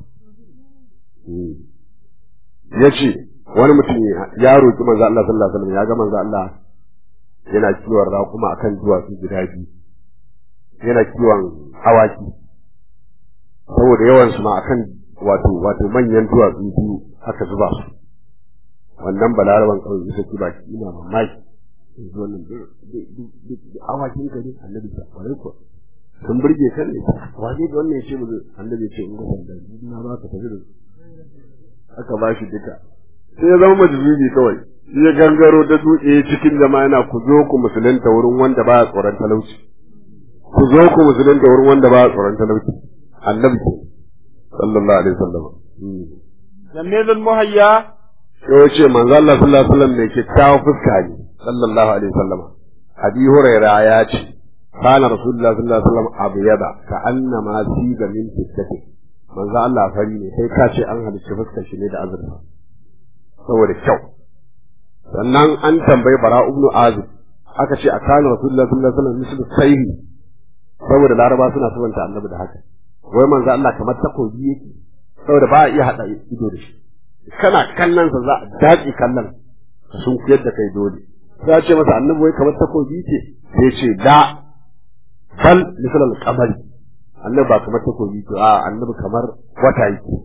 yace wani mutum ya roki manzo Allah sallallahu alaihi wasallam ya ga manzo Allah yana kiwon raƙuma akan duwatsu guda biyu yana kiwon awaki saboda yawan su ma akan wato wato manyan duwatsu biyu aka zuba su wannan balaraban kawai isa ki baki ina mamaki yanzu wannan awakin ka ne annabi ta kwarai ko sun burge kan ne waje da wannan yace mu annabi ya ce in ga sanda na ba ka tafi da aka ba shi duka sai ya zama majzubi kawai shi ya gangaro da dutse cikin jama'a yana ku zo ku musulunta wurin wanda ba ya tsoron talauci ku zo ku musulunta wurin wanda ba ya tsoron talauci annabi ke sallallahu alaihi wasallam جميل المهيا sai ce manzo Allah sallallahu alaihi wasallam ne kyakkyawan fuska ne sallallahu alaihi wasallam abi huraira ya ce kana rasulullah sallallahu alaihi wasallam abyada ka annama siga min fiskati manzo Allah fari ne sai ka ce an halicci fuskar shi ne da azurfa saboda kyau sannan an tambayi bara ibn azib aka ce a kana rasulullahi sallallahu alaihi wasallam mislu sayhi saboda laraba suna sabanta annabi da haka wai manzo Allah kamar takobi yake saboda ba a iya hada ido da shi kana kallon sa za a dace kallon sun kuyar da kai dole sai ce masa annabi wai kamar takobi ce sai ce da bal misal al-qamari annabi ba kamar takobi ce a annabi kamar wata yake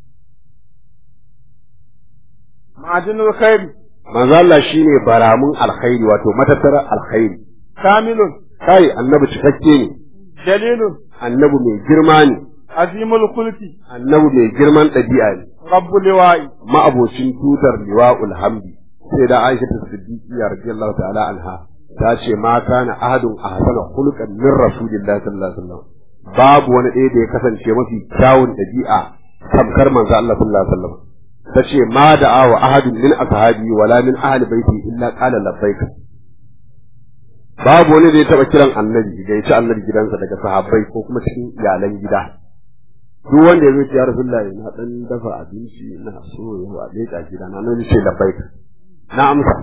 ma'adinul khairi manzo Allah shine baramun alkhairi wato matattara alkhairi kamilun kai annabi cikakke ne dalilun annabi mai girma ne azimul kulki annabi mai girman ɗabi'a ne rabbul liwa'i ma'abocin tutar liwa'ul hamdi sai da Aisha ta Siddiqiyya radiyallahu ta'ala anha ta ce ma kana ahadun ahsana khuluqan min rasulillahi sallallahu alaihi wasallam babu wani ɗaya da ya kasance mafi kyawun ɗabi'a tamkar manzo Allah sallallahu alaihi wasallam ta ce ma da'a wa ahadun min ashabi wala min ahli baiti illa qala labbaik babu wani da ya taba kiran annabi da ya ci annabi gidansa daga sahabbai ko kuma cikin iyalan gida duk wanda ya zo ce ya rasulullahi na dan dafa abinci na so ya wa leka gida na nan ce labbaik na amsa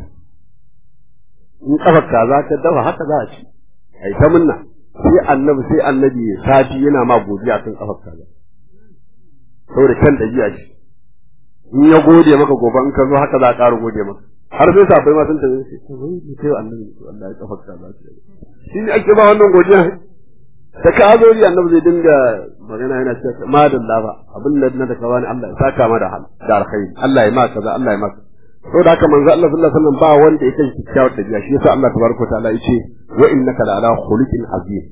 in kafar kaza ka dafa haka za a ci ai ta munna sai annabi sai annabi sati yana ma godiya kan kafar kaza saboda kan dabi'a ce in ya gode maka gobe in ka zo haka za a ƙara gode maka har sai sabai ma sun tafi sai to wai ni kai annabi Allah ya kafar kaza shi ne ake ba wannan godiya da ka zo ri annabi zai dinga magana yana cewa ma da lafa abin da na da ka bani Allah ya saka ma da hal da alkhairi Allah ya ma kaza Allah ya ma to da haka manzo Allah sallallahu alaihi wasallam ba wanda ya kai kyakkyawar dabi'a shi yasa Allah tabaraka ta'ala yace wa innaka la ala khuluqin azim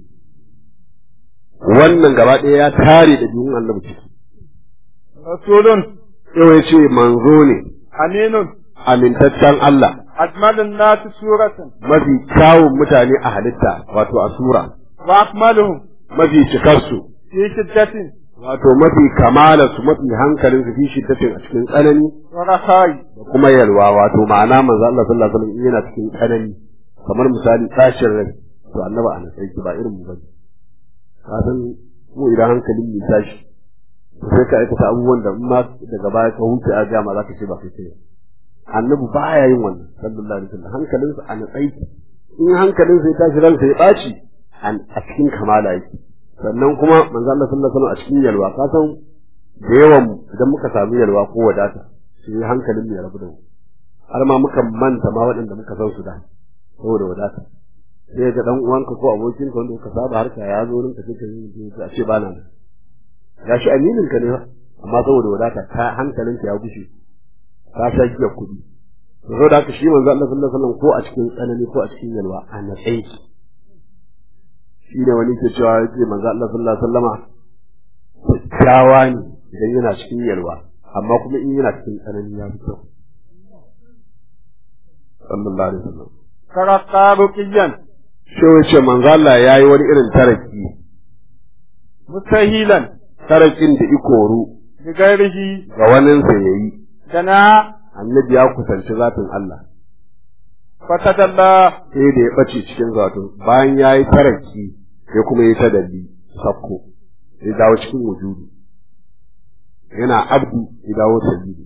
wannan gaba ɗaya ya tare da biyun annabi ciki rasulun sai ya ce manzo ne aminun amintaccen Allah ajmalun nasi suratan mafi kyawun mutane a halitta wato a sura wa akmaluhum mafi cikarsu fi shiddatin wato mafi kamalarsu mafi hankalin su fi shiddatin a cikin tsanani wa rakhai da kuma yalwa wato ma'ana manzo Allah sallallahu alaihi wasallam yana cikin tsanani kamar misali tashin rai to annaba ana sai ba irin mu bane ka san mu idan hankalin mu tashi sai ka aikata abubuwan da in ma daga baya ka huce a gama za ka ce ba kai kai annabi baya yin wannan sallallahu alaihi wasallam hankalinsa a natsai in hankalinsa ya tashi ransa ya ɓaci a cikin kamala yake sannan kuma manzo Allah sallallahu alaihi wasallam a cikin yalwa ka san da yawan idan muka samu yalwa ko wadata sai hankalin mu ya rabu da mu har ma muka manta ma waɗanda muka san su da saboda wadata sai ga dan uwanka ko abokinka wanda kuka saba harka ya zo rinka sai ka yi a ce ba na nan gashi aminin ka ne ba amma saboda wadata ka hankalinka ya gushe ka sha giya kuɗi saboda haka shi manzo Allah sallallahu alaihi wasallam ko a cikin tsanani ko a cikin yalwa a natsayi shi ne wani ke cewa yake manzo Allah sallallahu alaihi wasallama kyakkyawa ne idan yana cikin yalwa amma kuma in yana cikin tsanani ya fi kyau sallallahu alaihi wasallam taraqqa ruqiyan shi wace manzo Allah yayi wani irin taraki mustahilan tarakin da ikoru bi ghairihi ga wanin sa yayi dana annabi ya kusanci zatin Allah fatadalla sai da ya bace cikin zato bayan yayi taraki ya kuma yi tadalli sakko ya dawo cikin wujudu yana abdu ya dawo sabili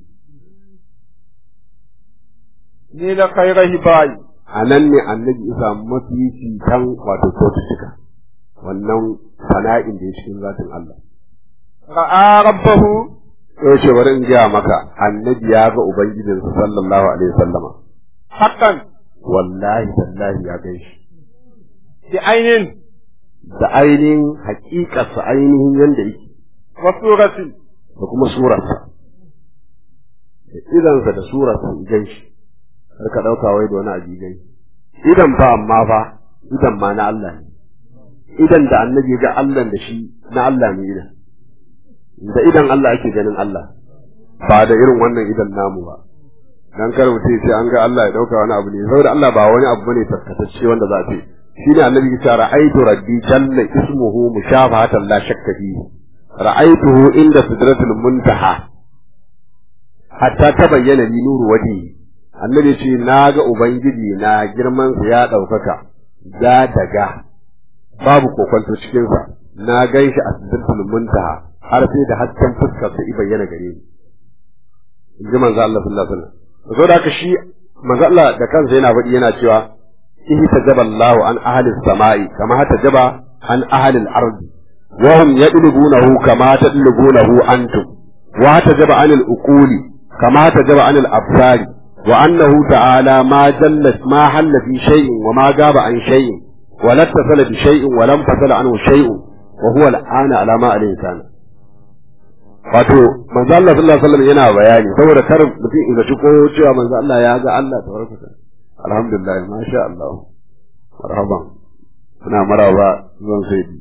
ni la khairahi bai a nan ne annabi isa mafifi kan wato kyaututtuka wannan sana'in da ya cikin zatin Allah ra'a rabbahu sai ce bari in gaya maka annabi ya ga ubangijinsa sallallahu alaihi wasallama haqqan wallahi tallahi ya gan shi bi ainin da ainihin haƙiƙarsa ainihin yanda yake wa suratin da kuma surarsa da idansa da surarsa in gan shi har ka ɗauka wai da wani abu gan shi idan fa amma fa idan ma na Allah ne idan da annabi ga Allah da shi na Allah ne idan da idan Allah ake ganin Allah ba da irin wannan idan namu ba dan kar mutum sai an ga Allah ya dauka wani abu ne saboda Allah ba wani abu bane tarkatacce wanda za a ce shine annabi ya ce ra'aytu rabbi jalla ismuhu mushafahatan la shakka fihi ra'aytuhu inda sidratul muntaha hatta tabayyana li nuru wajhi annabi ce na ga ubangiji na girman sa ya daukaka ya daga babu kokonto cikin sa na ganshi a sidratul muntaha har sai da hasken fuskar sa i bayyana gare ni in ji manzo Allah sallallahu alaihi wasallam saboda haka shi manzo Allah da kansa yana faɗi yana cewa ihi tajaba Allahu an ahli samai kama tajaba an ahli al-ard wa hum yadlubunahu kama tadlubunahu antum wa tajaba an al-uquli kama tajaba an al-absar wa annahu ta'ala ma jalla ma halla fi shay'in wa ma gaba an shay'in wa la tasala bi shay'in wa lam fasala anhu shay'un wa huwa al-ana ala ma alayhi kana wato manzo Allah sallallahu alaihi wasallam yana bayani saboda kar mutum in zaci ko cewa manzo Allah ya ga Allah tabaraka ta alhamdulillah masha Allah marhaban suna maraba zan sai di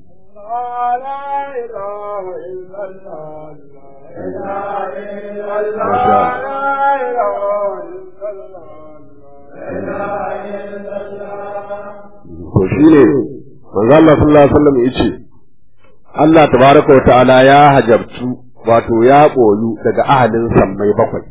to shine manzo Allah sallallahu alaihi wasallam yace Allah tabaraka wa ta'ala ya hajabtu wato ya ɓoyu daga ahalin sammai bakwai,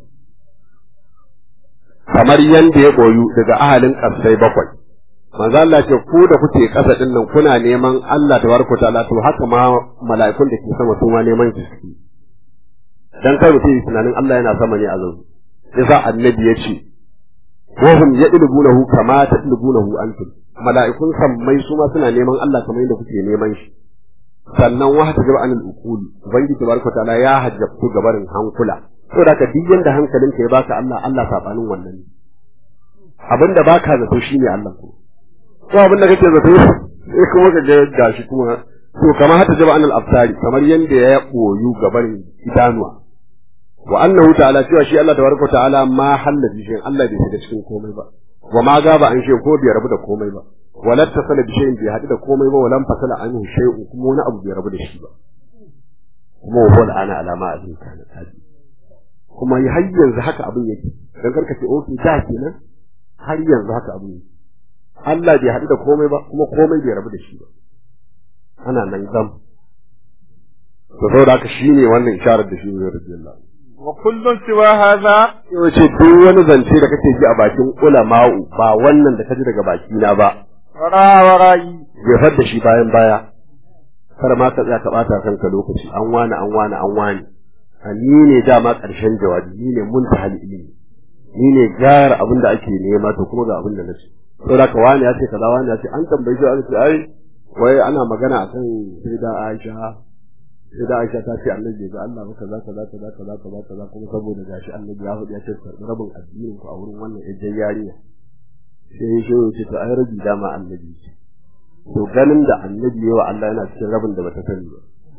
kamar yadda ya ɓoyu daga ahalin ƙasai bakwai. Manzo Allah ce ku da kuke ƙasa ɗin nan kuna neman Allah ta barko ta'ala to haka ma mala'ikun da ke sama su ma neman ki suke. Dan kai mutum tunanin Allah yana sama ne a zan. Yasa annabi ya ce, Wahum ya ilbunahu kama ta ilbunahu antum. Mala'ikun sammai su ma suna neman Allah kamar yadda kuke neman shi. sannan wa ta gaba anil uquli ubangiji tabaraka taala ya hajjabtu gabarin hankula to da ka duk yanda hankalinka ya baka Allah Allah sabanin wannan ne abinda baka zato shine Allah ko ko abinda kake zato sai kuma ka ga gashi kuma to kamar hata jaba anil absari kamar yanda ya boyu gabarin idanuwa wa annahu ta'ala cewa shi Allah tabaraka ta'ala ma halla bi shi Allah bai shiga cikin komai ba wa ma gaba an shi ko bai rabu da komai ba wala tasala bi shay'in bai hadu da komai ba wala fasala anhu shay'un kuma wani abu bai rabu da shi ba kuma wa ana alama abin kana tabi kuma har yanzu haka abin yake dan karka ce okay da kenan har yanzu haka abin yake Allah bai hadu da komai ba kuma komai bai rabu da shi ba ana nan zam to saboda haka shine wannan isharar da shi ne radiyallahu wa kullun siwa hadha yace duk wani zance da kake ji a bakin ulama'u ba wannan da kaji daga baki na ba wara warayi jefar da shi bayan baya kar ma ka tsaya ka bata kanka lokaci an wani an wani an wani ni ne dama karshen jawabi ni ne mun ta ilimi ni ne gyara abin da ake nema to kuma ga abin da nace saboda ka wani ya ce kaza wani ya ce an tambaye shi an ce ai wai ana magana akan sai da Aisha sai da Aisha ta ce annabi ga Allah ba kaza kaza kaza kaza kaza kaza kuma saboda gashi annabi ya faɗi ya ce karɓi rabin addinin ku a wurin wannan ejjen yarinya sai ya ce ce to ai rabi dama annabi ce to ganin da annabi yawa Allah yana cikin rabin da bata sani ba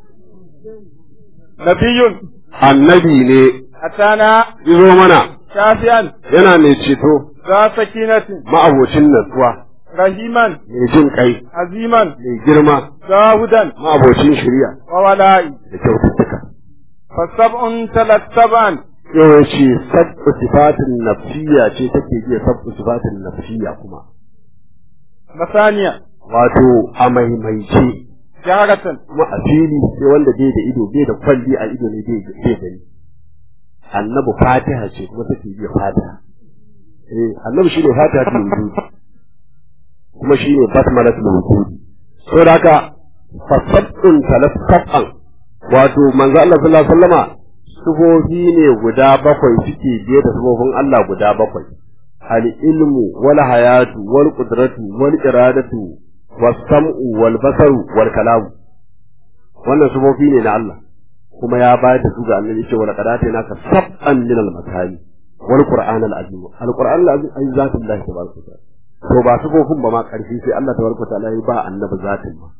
nabiyun annabi ne atana izo mana shafiyan yana mai ceto za sakinatin ma'abocin natsuwa rahiman mai jin kai aziman mai girma zahudan ma'abocin shari'a wa wala'i da kyaututtuka fasab'un talattaba'an yau ya ce sabbu sifatin nafsiya ce take biya sabbu sifatin nafsiya kuma masaniya wato a maimaice jaharatan kuma a fili sai wanda bai da ido bai da kwalli a ido ne bai gani annabi fatiha ce kuma take biya fatiha eh annabi shine fatiha ta wujud kuma shine basmalatul wujud saboda haka fasabbun talaffan wato manzo Allah sallallahu alaihi wasallama sufofi ne guda bakwai suke biye da sufofin Allah guda bakwai al ilmu wal hayatu wal qudratu wal iradatu was sam'u wal basaru wal kalamu wannan sufofi ne na Allah kuma ya bayar da su ga annabi cewa laqad atayna ka sab'an min al masani wal qur'an al azim al qur'an al azim ay zatullah tabaraka wa ta'ala to ba sufofin ba ma karfi sai Allah tabaraka wa ta'ala ya ba annabi zatin ma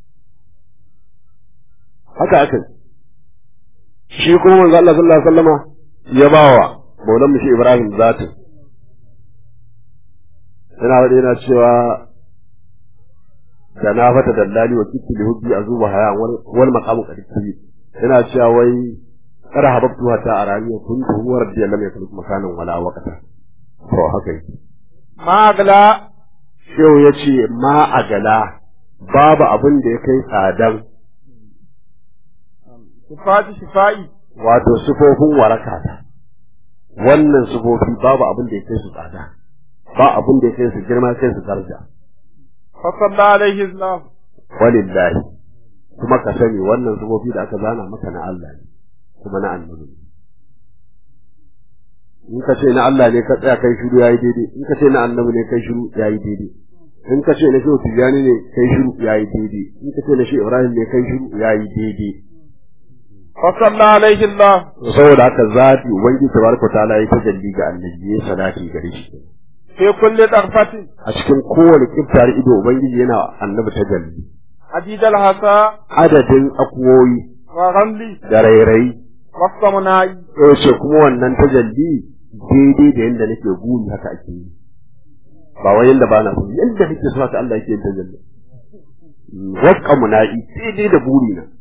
haka aka shi kuma manzo Allah sallallahu alaihi wasallama ya bawa maulan mu shi Ibrahim zatin yana wadi yana cewa da na fata dallali wa kitti li hubbi azuba haya wal maqamu qad yana cewa wai kada hababtu hatta arani kuntu huwa rabbi lam yakun makanan wala waqta to haka yake magla shehu yace ma agala babu abin da ya kai tsadan sifati shifa'i wato sufofin waraka ta wannan sufofi babu abin da ya kai su tsada ba abin da ya kai su girma kai su daraja fa sallallahu alaihi wasallam walillahi kuma ka sani wannan sufofi da aka zana maka na Allah ne kuma na annabi in ka ce na Allah ne ka tsaya kai shiru yayi daidai in ka ce na annabi ne kai shiru yayi daidai in ka ce na shehu tijani ne kai shiru yayi daidai in ka ce na shehu ibrahim ne kai shiru yayi daidai فصلى عليه الله saboda haka zati ubangiji tabaraka ta'ala ya tajalli ga annabi ya salati gare shi في كل ضرفة a cikin kowane kiftar ido ubangiji yana annabi tajalli عديد الحصى adadin akuwoyi والرمل da rairayi والصمناء ce kuma wannan tajalli daidai da yadda nake guri haka ake yi ba wai yadda ba na so yadda nake so haka Allah yake yin tajalli wakka muna'i daidai da buri na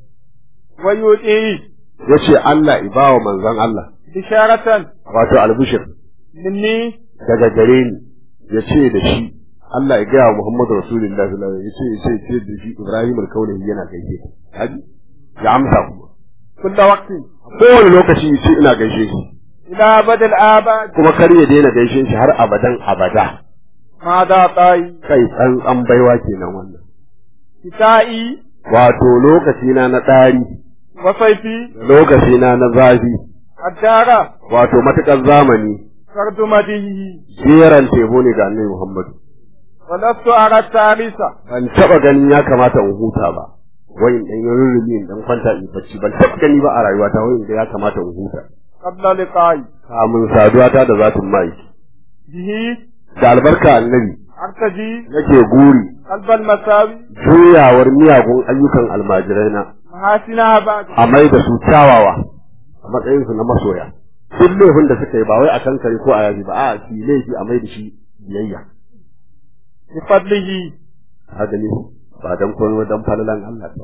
ويؤتيه yace Allah ibawa manzon Allah بشارة wato albushir مني daga gare ni ya ce da shi Allah ya gaya wa Muhammadu Rasulullah sallallahu alaihi wasallam ya ce ya ce da shi Ibrahim al-Kaulahi yana gaishe ka haji ya amsa kuma كل وقت kowane lokaci ya ce ina gaishe shi إلى أبد الآباد kuma kar ya daina gaishe shi har abadan abada ماذا طاي kai tsantsan baiwa kenan wannan كتائي wato lokaci na na ɗari وصيفي lokaci na na zafi الدار wato matukar zamani فرد مديه jeran tebo ne ga annabi Muhammadu ولست أرى التاريخ ban taba ganin ya kamata in huta ba wai in dan rurrumi in dan kwanta in bacci ban taba gani ba a rayuwata wai in ga ya kamata in huta قبل لقائي kamun saduwa ta da zatin mai به da albarka annabi أرتجي nake guri قلب المساوي juyawar miyagun ayyukan almajirai na محاسنها بعد a mai da su kyawawa a matsayin su na masoya duk laifin da suka yi ba wai a kankare ko a yaji ba a su yi laifi a mai da shi biyayya بفضله haka ne ba dan komai dan falalan Allah ba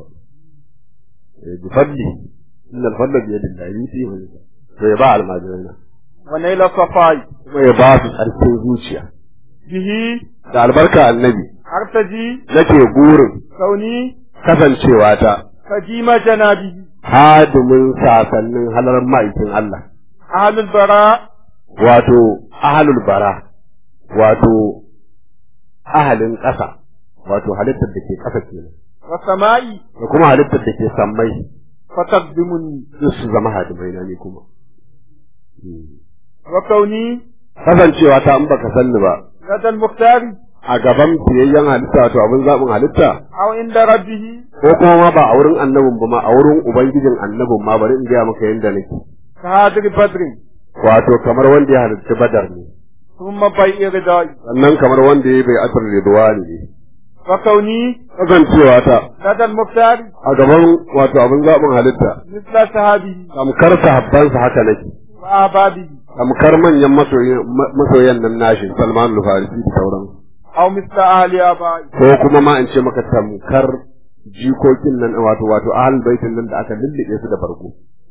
eh bi fadli inna al-fadla bi yadillahi yuti wa yasha to ya ba almajirai na ونيل الصفاي kuma ya ba su tsarkin zuciya به da albarka annabi أرتجي nake burin كوني kasancewa ta قديم جنابه hadimin sasannin halar ma'aikin Allah أهل البراء wato ahalul bara wato ahalin ƙasa wato halittar da ke ƙasa kenan والسماء da kuma halittar da ke sammai فتقدمني duk su zama hadimai na ne kuma وكوني kasancewa ta in baka sanni ba لدى المختار a gaban fiyayyen halitta wato abin zaɓin halitta أو عند ربه ko kuma ma ba a wurin annabin ba ma a wurin ubangijin annabin ma bari in gaya maka yadda nake كهادر بدر wato kamar wanda ya halitta badar ne ثم بيع ردائي sannan kamar wanda ya bai asar ridwani ne وكوني kasancewa ta لدى المختار a gaban wato abin zaɓin halitta مثل صحابه tamkar sahabbansa haka nake وآبابه tamkar manyan masoyan masoyan nan nashi Salman al-Farisi da sauran أو مثل أهل آبائي ko kuma ma in ce maka tamkar jikokin nan wato wato ahlul baitin nan da aka lullube su da farko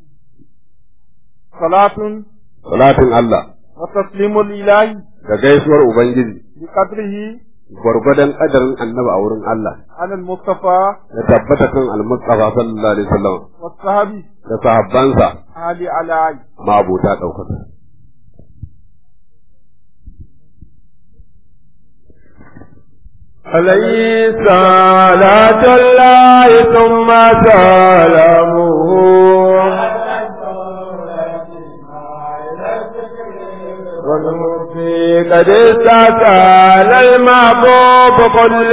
صلاة salatin Allah وتسليم الإله da gaisuwar ubangiji بقدره gwargwadon kadarin annabi a wurin Allah على المصطفى da tabbata kan al-Mustafa sallallahu alaihi wasallam والصحابي da sahabbansa أهل علي mabuta daukaka عليه صلاة الله ثم سلامه والمرسي قد استسال المحبوب كل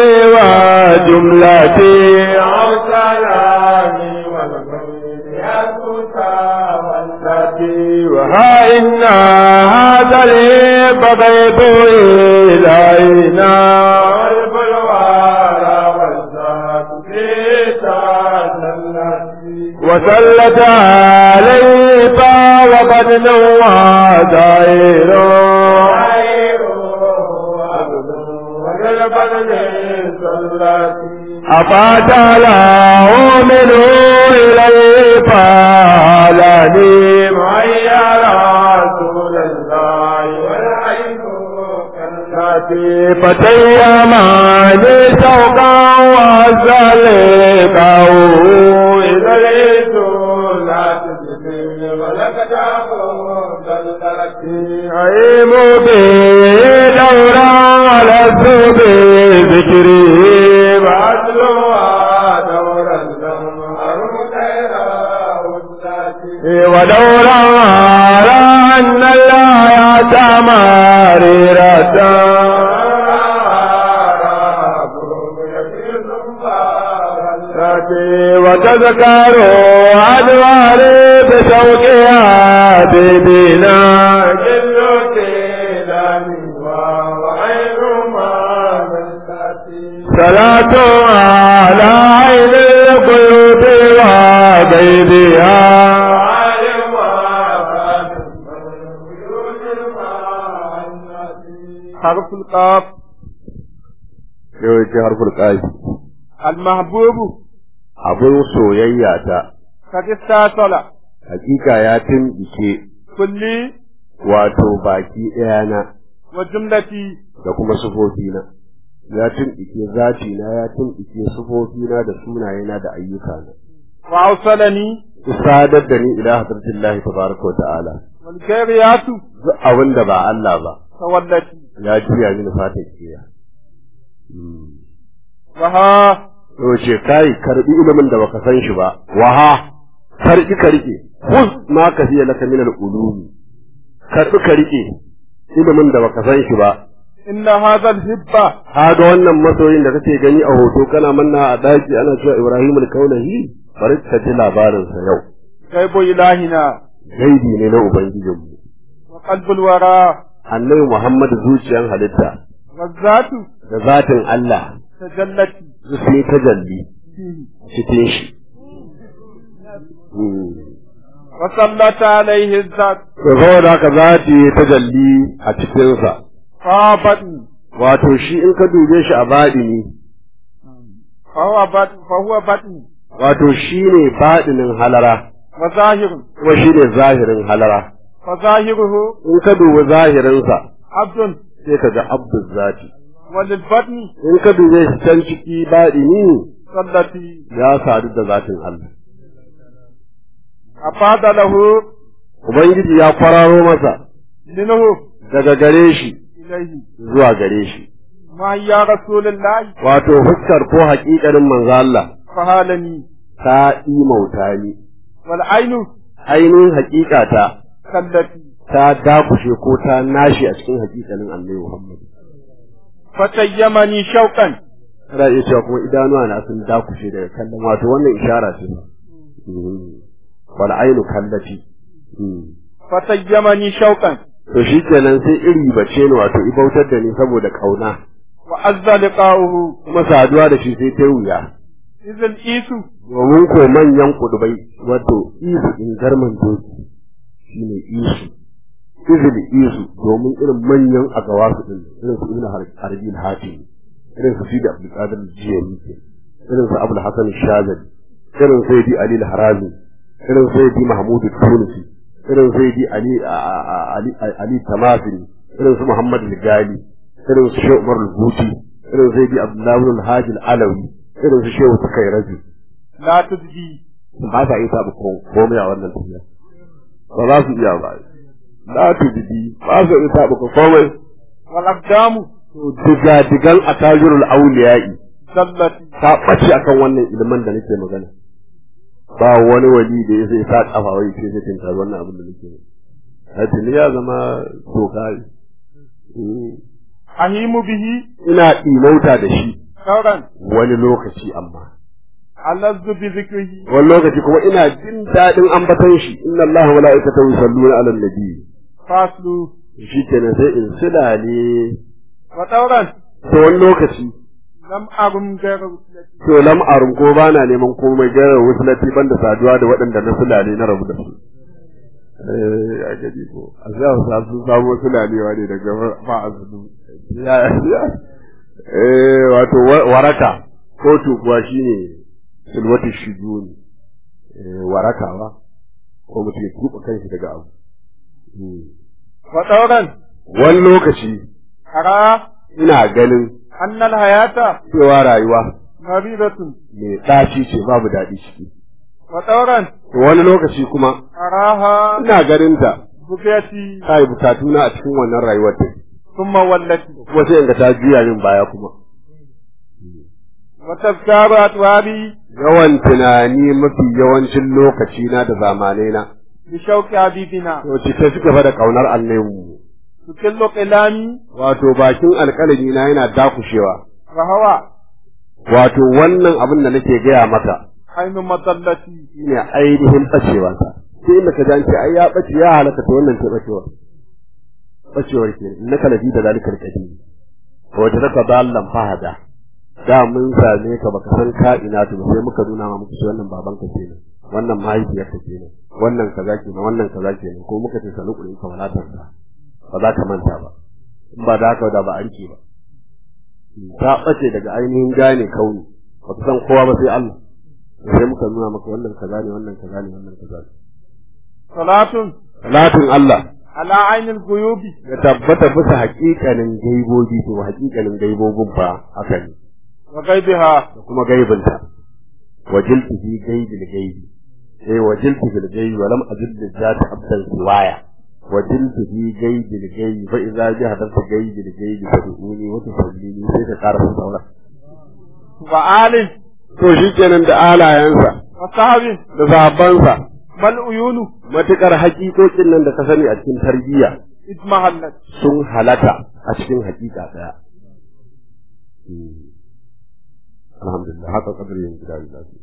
وجملتي أو سلامي وها إن هذا الهب غيب إلينا والبلوار والذات في وسلت عليه فوقد وزائر أفات له منه إليه فعلني معي رسول الله والعين فتيماني سوقا وسلقه إذا ليس لا تسلم ولك أيم به دورا على الذوب ذكري وأتلوها دورا ودورا على أن الله تماريرة وتذكر أدوار بشوقها ببنا جل صلاة على عين القلوب وغيرها حرف القاف yawanci harful ƙafi المحبوب abin soyayya ta قد استاصل hakika ya timbike كلي wato baki ɗayana وجملتي da kuma sufofina ya timbike zatina ya timbike sufofina da sunayena da ayyukana وأوصلني sadar da ni ila hadratillahi tabaraka wa ta'ala والكيريات duk abin da ba Allah ba تولتي ya juya mini fatan kiya وها to ce kai karbi ilimin da baka san shi ba waha karbi ka rike khuz ma ka fiye laka min al-ulumi karbi ka rike ilimin da baka san shi ba إن هذا الهبة kaga wannan masoyin da kake gani a hoto kana manna a daki ana cewa Ibrahim al-Kaulahi bari ka ji labarin sa yau غيب إلهنا gaibi ne na ubangijinmu وقلب الورى annabi Muhammad zuciyan halitta والذات da zatin Allah تجلت sun yi tajalli فيه cikin shi وسلط عليه الذات to saboda haka zati ya tajalli a cikinsa فابن wato shi in ka dube shi a baɗini فهو بطن فهو بطن wato shi ne baɗinin halara وظاهر kuma shi ne zahirin halara فظاهره in ka dubi zahirinsa عبد sai ka ga abdul zati وللبطن in ka dube shi can ciki baɗini التي ya sadu da zatin Allah أفاد له ubangiji ya kwararo masa منه daga gare shi إليه zuwa gare shi ما يا رسول الله wato fuskar ko haƙiƙanin manzo Allah فهالني ta imauta ni والعين ainihin haƙiƙata كالتي ta dakushe ko ta nashi a cikin haƙiƙanin annabi Muhammad فتيمني شوقا Ana iya cewa kuma idanuwa na sun dakushe daga kallon wato wannan ishara ce. Wal ainu kallati. فتيمني شوقا To shi kenan sai iri bace ni wato ibautar da ni saboda kauna. وعز لقاؤه Kuma saduwa da shi sai ta wuya. إذ الإيس Domin ko manyan kudubai wato isu in garman doki shi ne isu. Izil isu domin irin manyan agawasu din irin su ibn harbi hatim irin su sidi abdul qadir jiyani irin su abul hasan shazali irin su sayyidi ali al-harazi irin su sayyidi mahmud al-tunisi irin su sayyidi ali ali ali tamasini irin su muhammad al-gali irin su shehu umar al-buti irin su sayyidi abdullah al-hadi al-alawi irin su shehu sukairaji لا تدجي ba sa iya sabu komai a wannan tafiya ba za su iya ba la tudidi ba su iya sabu komai والأقدام diga digan atajirul auliya'i زلت ta ɓace akan wannan ilimin da nake magana ba wani wali da ya sai sa kafa wai sai zai tinka wannan abin da nake yi ya zama doka أهيم به ina ɗimauta da shi ثورا wani lokaci amma ألذ بذكره wani lokaci kuma ina jin daɗin ambaton shi inna Allah wa mala'ikatahu yusalluna 'alan nabi فاصل shi kenan sai in silale وثورا to wani lokaci لم أرم غير وسلتي to lam arum ko bana neman komai gara wusulati banda saduwa da waɗanda na sulale na rabu da su eh a gaji ko a za su sa sun samu sulalewa ne daga fa azudu ya ya eh wato wa- waraka ko tukuwa shine sulwati shujuni eh waraka ba ko mutum ya tuba kanshi daga abu Hmm. وثورا wani lokaci أرى ina ganin أن الحياة cewa rayuwa مريضة mai ɗaci ce babu daɗi ciki وثورا wani lokaci kuma أراها ina ganin ta بقيتي ta yi bukatuna a cikin wannan rayuwar ta ثم ولت kuma sai in ga ta juya min baya kuma وتذكار أطوابي yawan tunani mafi yawancin lokaci na da zamanai na بشوق حبيبنا to cike suka fa da kaunar annabi tukillu qilami wato bakin alƙalami na yana dakushewa wa hawa wato wannan abin da nake gaya maka ainu matallati shine ainihin bacewansa sai inda ka ji ai ya bace ya halaka to wannan ce bacewa bacewar ke innaka lafi da zalikal qadim wa wajadaka dallan fahada da mun same ka baka san ka ina to sai muka nuna ma muku wannan baban ka kenan wannan mahaifiyar ka kenan wannan kaza kenan wannan kaza kenan ko muka ce sanu kuɗin ka wala tarda ba za ka manta ba in ba da haka da ba a rike ba ta bace daga ainihin gane kauni ba san kowa ba sai Allah sai muka nuna maka wannan kaza ne wannan kaza ne wannan kaza ne salatun salatin Allah ala ainil guyubi ya tabbata bisa haƙiƙanin gaibobi to haƙiƙanin gaibobin fa haka ne wa gaibiha da kuma gaibinta wajiltu fi gaibil gaibi eh wajiltu fil gaibi wa lam ajid zata abdan siwaya wajiltu fi gaibil gaibi fa idza ji hadarta gaibil gaibi fa duuni wa tusallini sai ka ƙara saura wa alin to shikenan da alayansa wa sahabin da sahabbansa mal uyunu matukar haƙiƙokin nan da ka sani a cikin tarbiyya idmahallat sun halata a cikin haƙiƙa ɗaya. Alhamdulillah, haka kadar yin gida da lafi.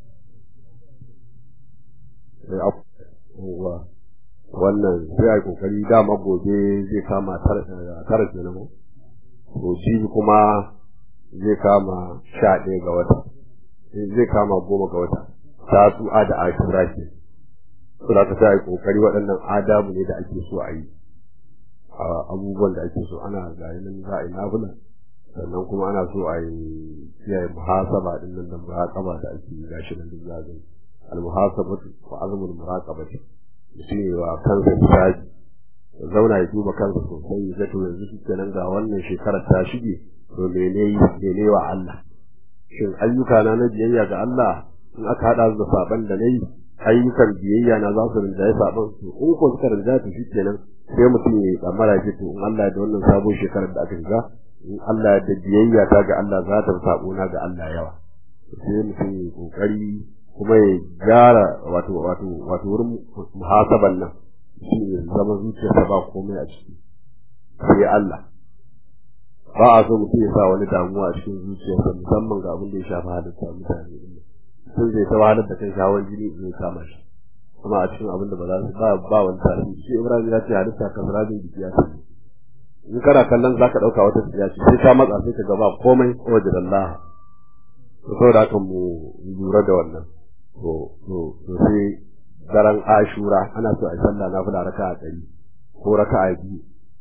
Wannan sai a yi kokari dama gobe zai kama tara kenan mu. To jibi kuma zai kama sha ɗaya ga wata. Zai kama goma ga wata. Ta su'a da ashura ke. Suna ka sa a yi kokari waɗannan adabu ne da ake so a yi. abubuwan da ake so ana ga nan za a yi nafila sannan kuma ana so a yi kiyaye muhasaba din nan da muraqaba da ake yi gashi nan duk za gani al muhasabatu wa azmul muraqabati shi ne wa kansa hisabi ya zauna ya duba kansa sosai ya to yanzu shi kenan ga wannan shekarar ta shige to mene yi mene wa Allah shin ayyuka na na biyayya ga Allah in aka hada da saban da nayi ayyukan biyayya na za su rinjaye saban to in ko suka rinjaye to shi kenan sai mutum ya yi tsammara shi to in Allah da wannan sabon shekarar da aka shiga in Allah da biyayya ta ga Allah za ta sabo na ga Allah yawa sai mutum ya kokari kuma ya gyara wato wato wato wurin muhasaban nan shi ne zama zuciyarsa ba komai a ciki sai Allah ba a so mutum ya sa wani damuwa a cikin zuciyarsa musamman ga abin da ya shafi halitta mutane sun zai ta wahalar da kai shawar jini zai kama shi kuma a cikin abin da ba za su ba ba wani tasiri shi Ibrahim ya ce halitta kan rabin jiki ya tafi in kana kallon za ka ɗauka wata tsiya ce sai ka matsa sai ka ga ba komai wajen Allah to saboda haka mu lura da wannan to to to sai daren Ashura ana so a yi sallah na fula raka'a ɗari ko raka'a biyu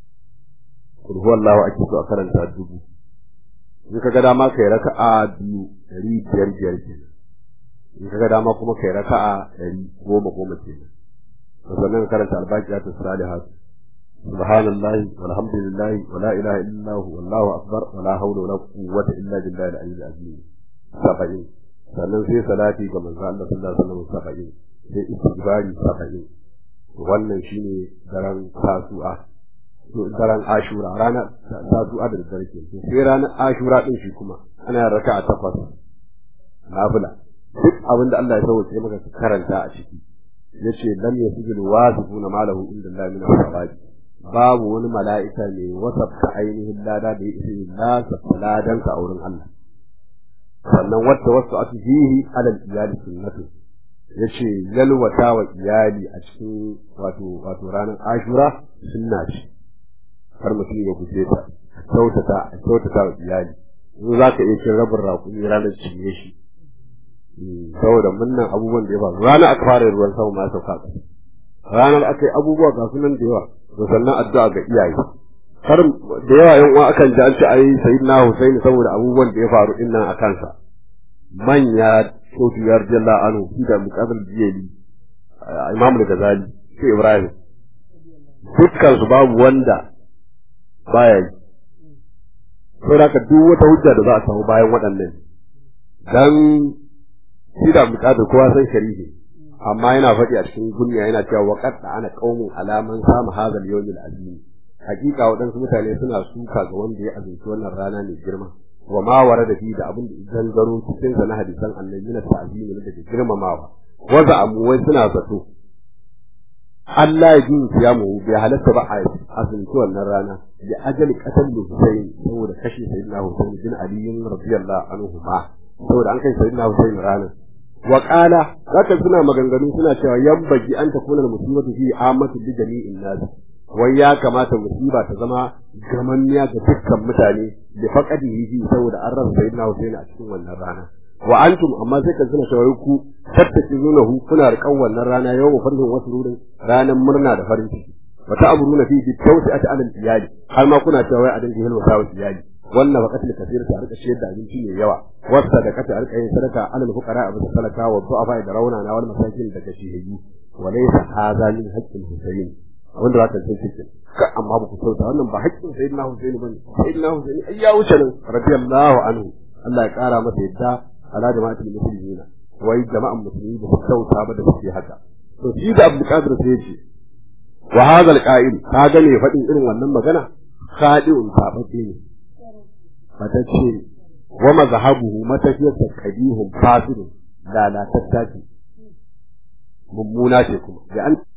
kul huwallahu ake so a karanta dubu in ka ga dama kai raka'a biyu ɗari biyar biyar kenan in ka ga dama kuma kai raka'a ɗari goma goma kenan sannan ka karanta albaqiyatu salihat subhanallahi walhamdulillahi wala ilaha illa hu wallahu akbar wala hawla wala quwwata illa billahi al-aliyyil azim saba'in sannan sai salati ga manzo Allah sallallahu alaihi wasallam saba'in sai istighfari saba'in wannan shine daren tasu'a to daren ashura ranar tasu'a da dare ke sai ranar ashura din shi kuma ana raka'a takwas nafila duk abin da Allah ya sauke maka ka karanta a ciki yace lam yasjud wasifuna malahu inda Allah min al babu wani mala'ika ne wasafta ainihin lada da ya isa lasa ladan ka a wurin Allah sannan wata wasu ake fihi alal iyali sunnatu yace yalwata wa iyali a cikin wato wato ranar ashura sunna ce har mutum ya guje ta kyautata a kyautata wa iyali in za ka iya cin rabin raƙumi ranar cinye shi saboda munnan abubuwan da ya faru ranar aka fara ruwan sama ma sauka ƙasa ranar aka yi abubuwa ga sunan da yawa to sannan addu'a ga iyaye har da yawa yan uwa akan ji an ce ai sayyidina Husaini saboda abubuwan da ya faru din nan a kansa manya Sotu ya rajalla anhu shi da muqabil jiyali Imam al-Ghazali sai Ibrahim dukkan su babu wanda baya yi saboda ka duk wata hujja da za a samu bayan waɗannan dan shi da muqabil kowa san shari'i amma yana faɗi a cikin gunya yana cewa waqad ana qaumun alaman samu hadal yawmil azim hakika waɗansu mutane suna suka ga wanda ya azumci wannan rana mai girma wa ma wara da fi da abin da gangaro cikin sa na hadisan annabi na ta'zimi da daga girmamawa waza amu wai suna zato Allah ya jin siyamu bai halatta ba a azumci wannan rana da ajali qatal Husayn saboda kashe sayyidina Husayn bin Ali radiyallahu anhu ma saboda an kai sayyidina Husayn ranar wa qala zaka suna maganganu suna cewa yambagi an takuna musibatu fi amatu li jami'in nas wai ya kamata musiba ta zama gamanniya ga dukkan mutane da faqadihi fi saboda an rasa sayyidina Husayn a cikin wannan rana wa antum amma sai kan suna shawai ku tattakizunahu kuna riƙan wannan rana yawmu farhin wasu rurin ranan murna da farin ciki wa ta'buruna fi bi tawsi'ati alal iyali har ma kuna cewa wai a dinga hilwata wa iyali wannan faqatul kasir ta rika shiyar da abinci mai yawa wasa da kata rika yin sadaka alal fuqara abu salaka wa du'afa da rauna na wal masakin da kashihi wa laysa hadha min haqqil husayn wanda zaka ce cikin ka amma ba ku sauta wannan ba haƙƙin sayyidina husayn bane sayyidina husayn ai ya wuce nan radiyallahu anhu Allah ya kara masa yadda ala jama'atul muslimina wai jama'an musulmi ba su kyauta ba da suke haka to shi da Abdul Qadir sai ya ce wa hadha al-qa'il ka ga ne faɗin irin wannan magana khadi'un tabbace ne matacce wa mazhabuhu matafiyarsa kabihun fasidun lalatatta ce mummuna ce kuma da an